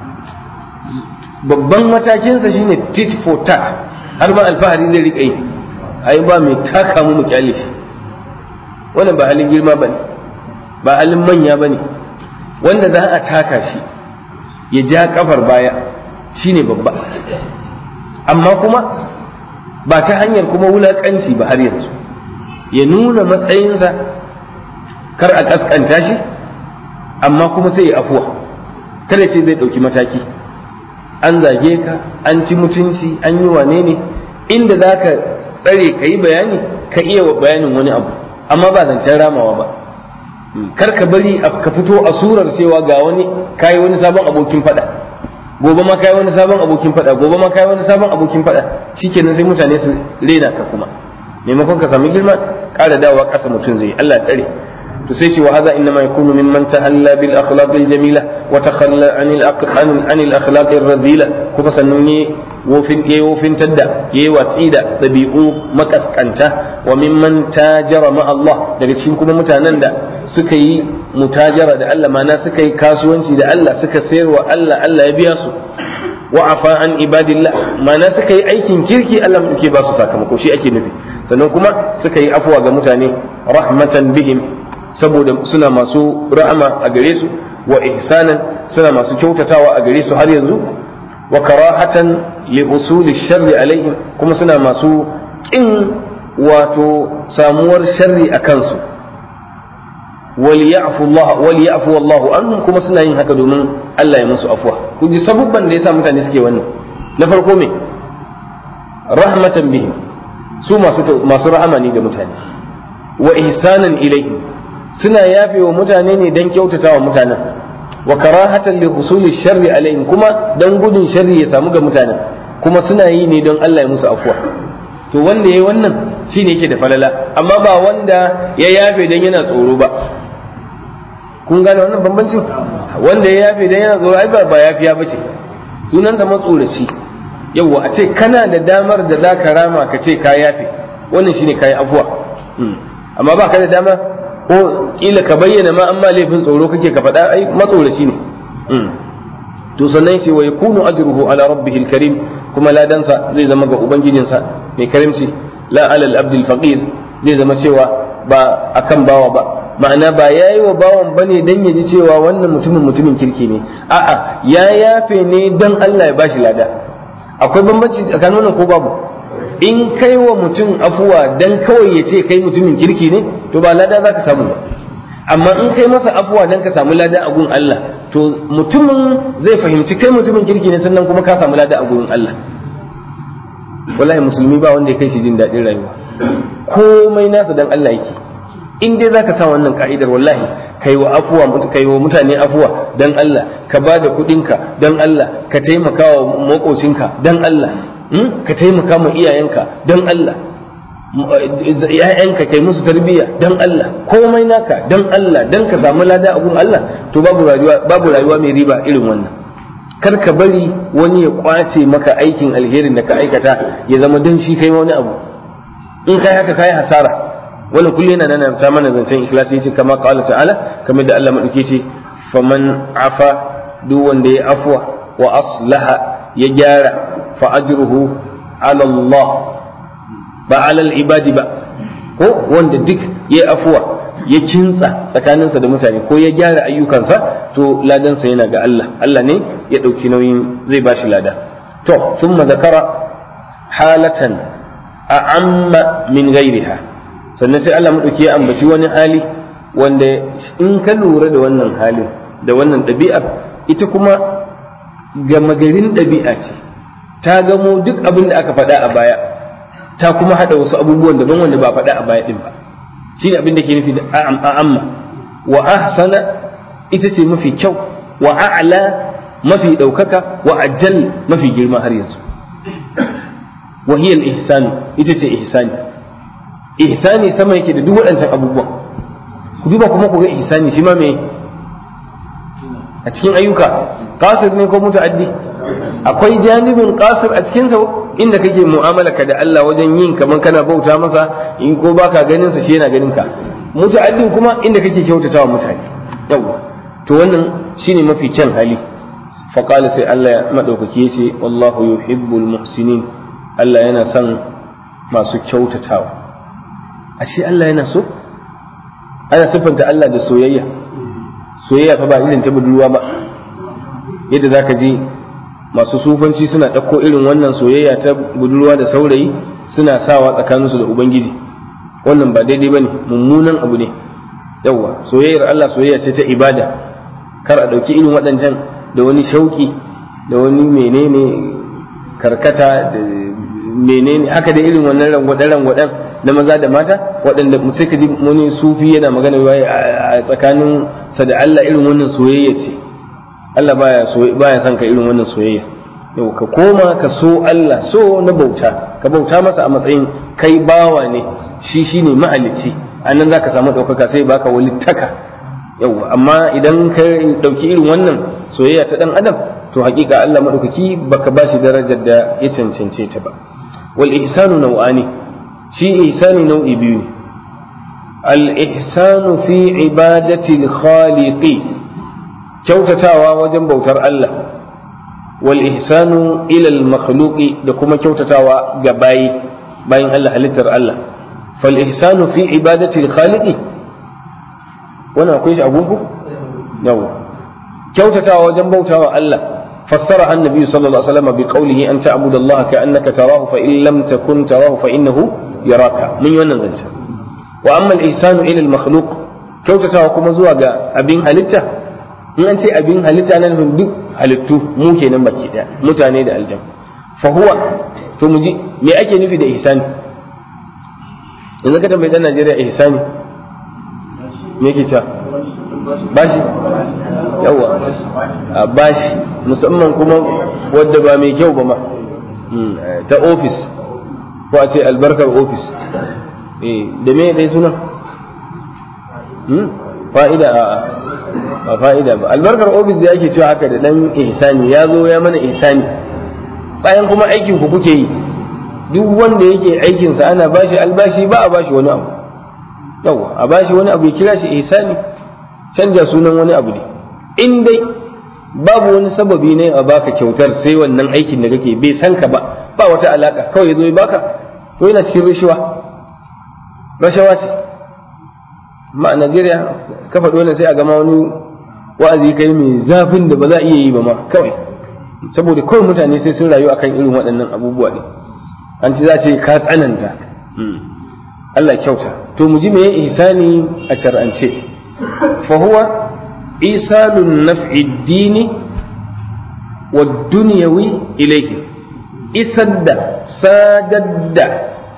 babban matakinsa shine tit for tat har ma alfahari zai riƙa yi ai ba mai taka mu mu kyale shi wannan ba halin girma bane ba halin manya ba ne wanda za a taka shi ya ja kafar baya shine babba amma kuma ba ta hanyar kuma wulaƙanci ba har yanzu ya nuna matsayinsa kar a ƙasƙanta shi amma kuma sai ya afuwa kada ce zai ɗauki mataki an zage ka an ci mutunci an yi wane ne inda za ka tsare ka yi bayani ka iya bayanin wani abu amma ba zancen ramawa ba kar ka bari ka fito a surar cewa ga wani kayi wani sabon abokin fada gobe ma kayi wani sabon abokin fada gobe ma kayi wani sabon abokin fada shikenan sai mutane su rena ka kuma maimakon ka samu girma ƙara dawowa ƙasa mutum zai Allah tsare to sai shi wa hadha inma yakunu mimman tahalla bil akhlaq al jamila wa takhalla an al an al akhlaq al radila kuma sannan ne wofin yayi wofin tadda yayi watsi da dabi'u makaskanta wa mimman tajara ma Allah daga cikin kuma mutanen da suka yi mutajara da Allah mana suka yi kasuwanci da Allah suka sayar wa Allah Allah ya biya su wa afa an ibadillah mana suka yi aikin kirki Allah muke ba su sakamako shi ake nufi sannan kuma suka yi afuwa ga mutane rahmatan bihim saboda suna masu ra'ama a gare su wa ihsanan suna masu kyautatawa a gare su har yanzu wa karahatan li usuli sharri alaihim kuma suna masu kin wato samuwar sharri a kansu wal ya'fu Allah wal ya'fu Allahu anhum kuma suna yin haka domin Allah ya musu afwa kun ji sabubban da yasa mutane suke wannan na farko me rahmatan bihim su masu masu rahama ne ga mutane wa ihsanan ilaihim suna yafe wa mutane ne dan kyautata wa mutanen wa karahatan li husuli sharri alaihim kuma dan gudun sharri ya samu ga mutanen kuma suna yi ne don Allah ya musu afwa to wanda yayi wannan shine yake da falala amma ba wanda ya yafe dan yana tsoro ba kun gane wannan bambancin wanda ya yafe dan yana tsoro ai ba ba yafiya bace sunansa matsoraci yawwa a ce kana da damar da za ka rama ka ce ka yafe wannan shine kayi afuwa amma ba ka da dama ko kila ka bayyana ma amma laifin tsoro kake ka faɗa ai matsoraci ne to sannan sai wa yakunu ajruhu ala rabbihil karim kuma ladansa zai zama ga ubangijinsa mai karimci la alal abdul faqir zai zama cewa ba akan bawa ba ma'ana ba yayi wa bawan bane dan ya ji cewa wannan mutumin mutumin kirki ne a'a ya yafe ne dan Allah ya bashi lada akwai bambanci tsakanin wannan ko babu in kai wa mutum afuwa dan kawai ya ce kai mutumin kirki ne to ba lada za ka samu ba amma in kai masa afuwa dan ka samu lada a gun Allah to mutumin zai fahimci kai mutumin kirki ne sannan kuma ka samu lada a gun Allah wallahi musulmi ba wanda ya kai shi jin daɗin rayuwa komai nasa dan Allah yake in dai zaka sa wannan ka'idar wallahi kai wa afuwa kai wa mutane afuwa dan Allah ka ba da kuɗinka dan Allah ka taimaka wa makocinka dan Allah ka taimaka ma iyayenka dan Allah ‘ya'yanka kai musu tarbiyya dan Allah komai naka dan Allah dan ka samu lada a gun Allah to babu rayuwa babu rayuwa mai riba irin wannan kar ka bari wani ya kwace maka aikin alherin da ka aikata ya zama dan shi kai wani abu in kai haka kai hasara wannan kullu yana nan ta mana zancen ikhlasi yace kama qala ta'ala kamar da Allah madauke shi faman afa duk wanda ya afwa wa aslaha ya gyara fa ajruhu ala Allah ba ala ibadi ba ko wanda duk ya afwa ya kintsa tsakaninsa da mutane ko ya gyara ayyukansa to ladansa yana ga Allah Allah ne ya ɗauki nauyin zai bashi lada to thumma zakara halatan a'amma min ghairiha sannan sai Allah maɗauki ya ambaci wani hali wanda in ka lura da wannan halin da wannan ɗabi'ar ita kuma gama garin ɗabi'a ce ta gamo duk abin da aka faɗa a baya ta kuma haɗa wasu abubuwan daban wanda ba faɗa a baya ɗin ba shi ne abin da ke nufi da a'amma wa ahsana ita ce mafi kyau wa a'la mafi ɗaukaka wa ajal mafi girma har yanzu wa hiya al-ihsanu ita ce ihsani ihsani sama yake da duk waɗancan abubuwan ku duba kuma ku ga ihsani shi ma me a cikin ayyuka qasir ne ko muta'addi akwai janibin qasir a cikin sa inda kake mu'amala ka da Allah wajen yin kaman kana bauta masa in ko baka ganin sa shi yana ganin ka muta'addin kuma inda kake kyautatawa mutane yawa to wannan shine mafi kyan hali faqala sai Allah ya madaukake shi wallahu yuhibbul muhsinin Allah yana son masu kyautatawa ashe Allah yana so ana siffanta Allah da soyayya soyayya fa ba irin ta budurwa ba yadda zaka ji masu sufanci suna ɗauko irin wannan soyayya ta budurwa da saurayi suna sawa tsakaninsu da ubangiji wannan ba daidai ba ne mummunan abu ne yawwa soyayyar Allah soyayya ce ta ibada kar a ɗauki irin waɗancan da wani shauƙi da wani menene karkata da menene haka da irin wannan rangwaɗen rangwaɗen na maza da mata waɗanda sai ka ji wani sufi yana magana a tsakanin sa da Allah irin wannan soyayya ce Allah baya so baya son ka irin wannan soyayya yau ka koma ka so Allah so na bauta ka bauta masa a matsayin kai bawa ne shi shine mahalicci anan zaka samu ɗaukaka sai baka walittaka yau amma idan ka ɗauki irin wannan soyayya ta ɗan adam to hakika Allah maɗaukaki baka ba shi darajar da ya cancance ta ba wal ihsanu nau'ani shi ihsani nau'i biyu ne al ihsanu fi ibadati al khaliqi kyautatawa wajen bautar Allah wal ihsanu ila al makhluqi da kuma kyautatawa ga bayi bayin Allah halittar Allah fal ihsanu fi ibadati al khaliqi wannan akwai shi a gungu yawa kyautatawa wajen bautawa Allah fassara annabi sallallahu alaihi wasallam bi qawlihi an ta'budu Allah ka annaka tarahu fa in lam takun tarahu fa innahu yaraka mun yi wannan zance wa amma al-ihsanu ila al-makhluq kyautatawa kuma zuwa ga abin halitta in an ce abin halitta nan duk halittu mu kenan baki daya mutane da aljan fa huwa to mu ji me ake nufi da ihsani yanzu ka tambayi dan Najeriya ihsani me yake cewa bashi yawa a bashi musamman kuma wadda ba mai kyau ba ma ta ofis ko a ce albarkar ofis da me dai suna fa'ida a ba fa'ida ba albarkar ofis da ake cewa haka da dan ihsani ya zo ya mana ihsani bayan kuma aikin ku kuke yi duk wanda yake aikinsa ana bashi albashi ba a bashi wani abu yawa a bashi wani abu ya kira shi ihsani canja sunan wani abu ne in dai babu wani sababi ne a baka kyautar sai wannan aikin da kake bai san ka ba ba wata alaka kawai zo ya baka to yana cikin rashawa rashawa ce amma a Najeriya ka faɗi wannan sai a gama wani wa'azi kai mai zafin da ba za a iya yi ba ma kawai saboda kawai mutane sai sun rayu akan irin waɗannan abubuwa ne an ci za ce ka tsananta Allah kyauta to mu ji meye ihsani a shar'ance fa huwa isalun naf'i dini wa dunyawi ilayhi isar da sadar da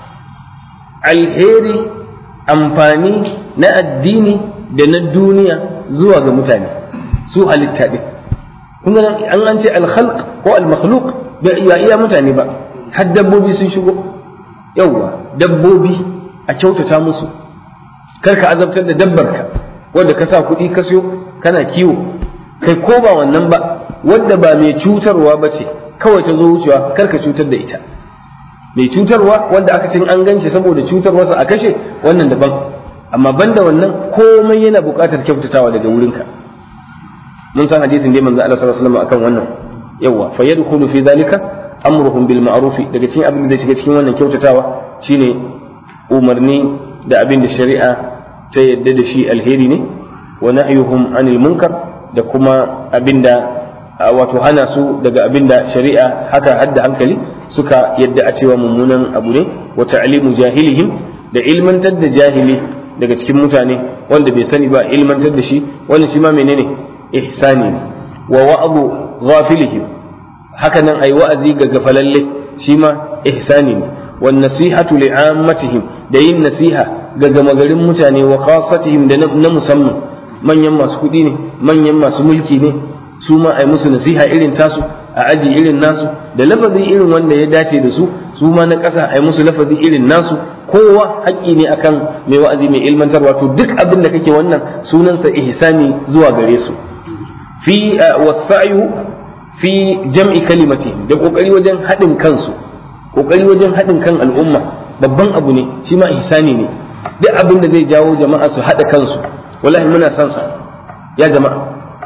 alheri amfani na addini da na duniya zuwa ga mutane su halitta ɗin kun an an ce alkhalq ko almakhluq bai iya mutane ba har dabbobi sun shigo yauwa dabbobi a kyautata musu kar ka azabtar da dabbarka wanda ka sa kuɗi ka siyo kana kiwo kai ko ba wannan ba wanda ba mai cutarwa ba ce kawai ta zo wucewa kar ka cutar da ita mai cutarwa wanda aka cin an ganshi saboda cutarwarsa a kashe wannan daban amma banda wannan komai yana buƙatar kyautatawa daga wurinka mun san hadisin dai manzo Allah sallallahu alaihi wasallam akan wannan yawa fa yadkhulu fi dhalika amruhum bil ma'ruf daga cikin abin da shiga cikin wannan kyautatawa shine umarni da abin da shari'a ta yadda da shi alheri ne wa nahyuhum anil munkar da kuma abin da wato hana su daga abin da shari'a haka hadda hankali suka yadda a cewa mummunan abu ne wa ta'limu jahilihim da ilmantar da jahili daga cikin mutane wanda bai sani ba ilmantar da shi wannan shi ma menene ihsani ne wa wa'abu ghafilihim haka nan ai wa'azi ga gafalalle shi ma ihsani ne wan nasihatu li'ammatihim da yin nasiha ga gama garin mutane wa khassatihim da na musamman manyan masu kuɗi ne manyan masu mulki ne su ma ai musu nasiha irin tasu a aji irin nasu da lafazi irin wanda ya dace da su su ma na ƙasa ai musu lafazi irin nasu kowa haƙƙi ne akan mai wa'azi mai ilmantarwa to duk abin da kake wannan sunansa ihsani zuwa gare su fi wasa'yu fi jam'i kalimati da kokari wajen haɗin kansu kokari wajen haɗin kan al'umma babban abu ne shi ma ihsani ne duk abin da zai jawo jama'a su haɗa kansu wallahi muna son sa ya jama'a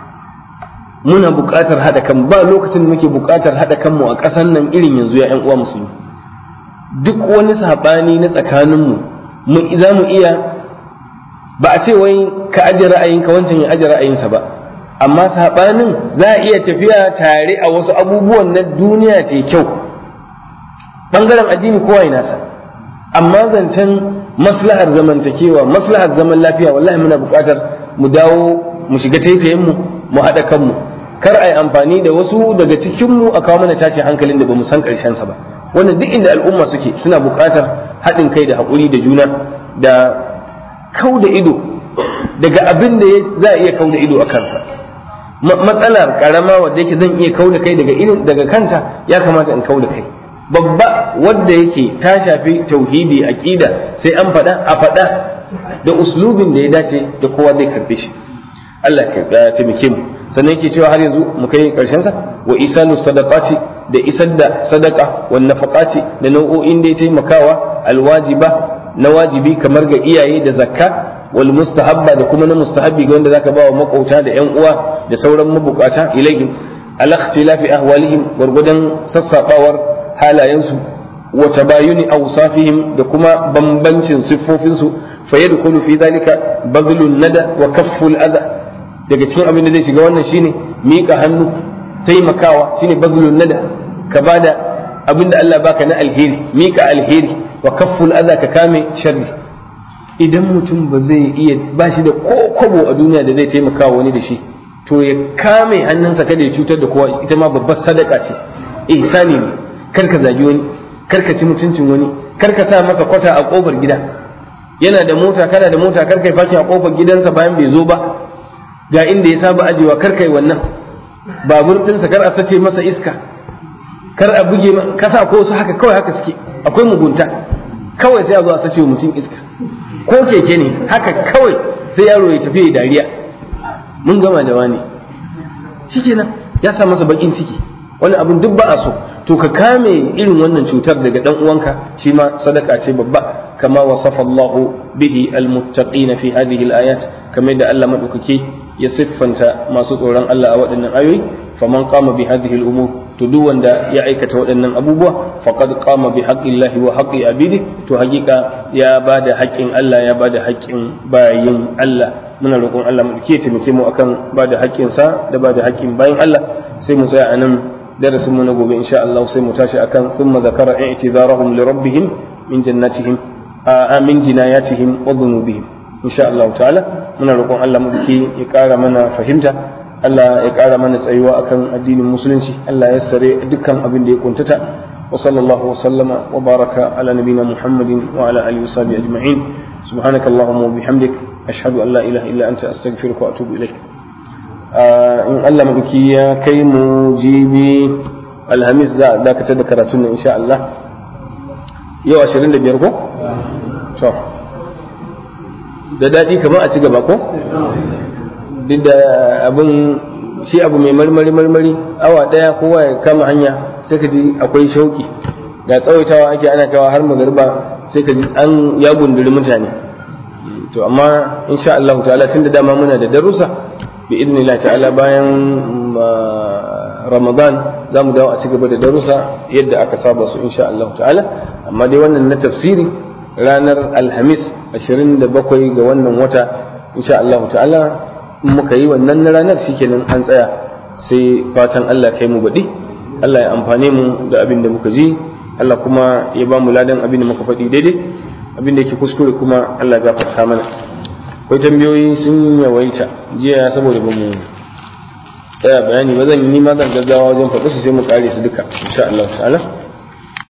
muna buƙatar haɗa kan ba lokacin da muke buƙatar haɗa kanmu a ƙasar nan irin yanzu ya 'yan uwa musulmi duk wani saɓani na tsakaninmu mu za mu iya ba a ce wai ka aje ra'ayinka wancan ya aje ra'ayinsa ba amma saɓanin za a iya tafiya tare a wasu abubuwan na duniya ce kyau ɓangaren addini kowa ya nasa amma zancen maslahar zamantakewa maslahar zaman lafiya wallahi muna buƙatar mu dawo mu shiga taitayinmu mu haɗa kanmu kar a yi amfani da wasu daga cikinmu a kawo mana tashin hankalin da ba mu san ƙarshensa ba wannan duk inda al'umma suke suna buƙatar haɗin kai da haƙuri da juna da kau da ido daga abin da za a iya kau da ido a kansa matsalar karama wadda yake zan iya kau da kai daga irin daga kanta ya kamata in kau da kai babba wadda yake ta shafi tauhidi aqida sai an faɗa a faɗa da uslubin da ya dace da kowa zai karbe shi Allah ka taimake mu sannan yake cewa har yanzu mu kai karshen sa wa isanu sadaqati da isar da sadaka wa nafaqati da nau'o'in da ya taimakawa alwajiba na wajibi kamar ga iyaye da zakka wal mustahabba da kuma na mustahabbi ga wanda zaka ba wa makauta da yan uwa da sauran mabukata ilaihim al ikhtilafi ahwalihim gurgudan sassabawar halayensu wa tabayuni awsafihim da kuma bambancin siffofinsu fa yadkhulu fi dhalika badlun nada wa kafful adha daga cikin abin da zai shiga wannan shine miƙa hannu taimakawa shine bazlun nada ka bada abinda Allah baka na alheri mika alheri wa kafful adha ka kame sharri idan mutum ba zai iya ba shi da ko kwabo a duniya da zai taimaka wani da shi to ya kame hannunsa kada ya cutar da kowa ita ma babbar sadaka ce ihsani ne kar ka zagi wani kar ka ci mutuncin wani kar ka sa masa kwata a kofar gida yana da mota kana da mota kar kai fakin a kofar gidansa bayan bai zo ba ga inda ya saba ajewa kar kai wannan babur ɗinsa kar a sace masa iska kar a buge kasa ko su haka kawai haka suke akwai mugunta kawai sai a zo a sace mutum iska ko keke ne haka kawai sai yaro ya tafi dariya mun gama da wani shikenan ya sa masa bakin ciki wani abin duk ba a so to ka kame irin wannan cutar daga dan uwanka shi ma sadaka ce babba kama wasafa Allahu bihi almuttaqin fi hadhihi alayat kamar da Allah madaukake ya siffanta masu tsoron Allah a waɗannan ayoyi faman qama bi hadhihi al-umur to duk wanda ya aikata waɗannan abubuwa faqad qama bi haqqillahi wa haqqi abidi to hakika ya bada haƙƙin Allah ya bada haƙƙin bayin Allah muna roƙon Allah mu ke taimake mu akan bada haƙƙin sa da bada haƙƙin bayin Allah sai mu tsaya anan darasin mu na gobe insha Allah sai mu tashi akan thumma zakara i'tizarahum li rabbihim min jannatihim a min jinayatihim wa dhunubihim insha Allah ta'ala muna roƙon Allah mu ke ya ƙara mana fahimta Allah ya ƙara mana tsayuwa akan addinin musulunci Allah ya sare dukkan abin da ya kuntata wa sallallahu wa sallama wa baraka ala nabina Muhammadin wa ala alihi wa sahbihi ajma'in subhanaka allahumma wa bihamdik ashhadu an la ilaha illa anta astaghfiruka wa atubu ilaik in Allah maduki ya kai mu jibi alhamis za a dakatar da karatun nan insha Allah yau 25 ko to da daɗi kamar a ci gaba ko duk da abin shi abu mai marmari marmari awa daya kowa ya kama hanya sai ka ji akwai shauki da tsawaitawa ake ana kawa har magarba sai ka ji an ya gunduri mutane to amma insha Allah ta'ala tunda dama muna da darussa bi idnillah ta'ala bayan Ramadan za mu dawo a ci gaba da darussa yadda aka saba su insha Allah ta'ala amma dai wannan na tafsiri ranar Alhamis 27 ga wannan wata insha Allah ta'ala in muka yi wannan na ranar shikenan an tsaya sai fatan Allah kai mu baɗi Allah ya amfane mu da abin da muka ji Allah kuma ya ba mu ladan abin da muka faɗi daidai abin da yake kuskure kuma Allah ya gafarta mana akwai tambayoyi sun yawaita jiya saboda ba mu tsaya bayani ba zan yi ma zan gaggawa wajen faɗi su sai mu kare su duka insha Allah ta'ala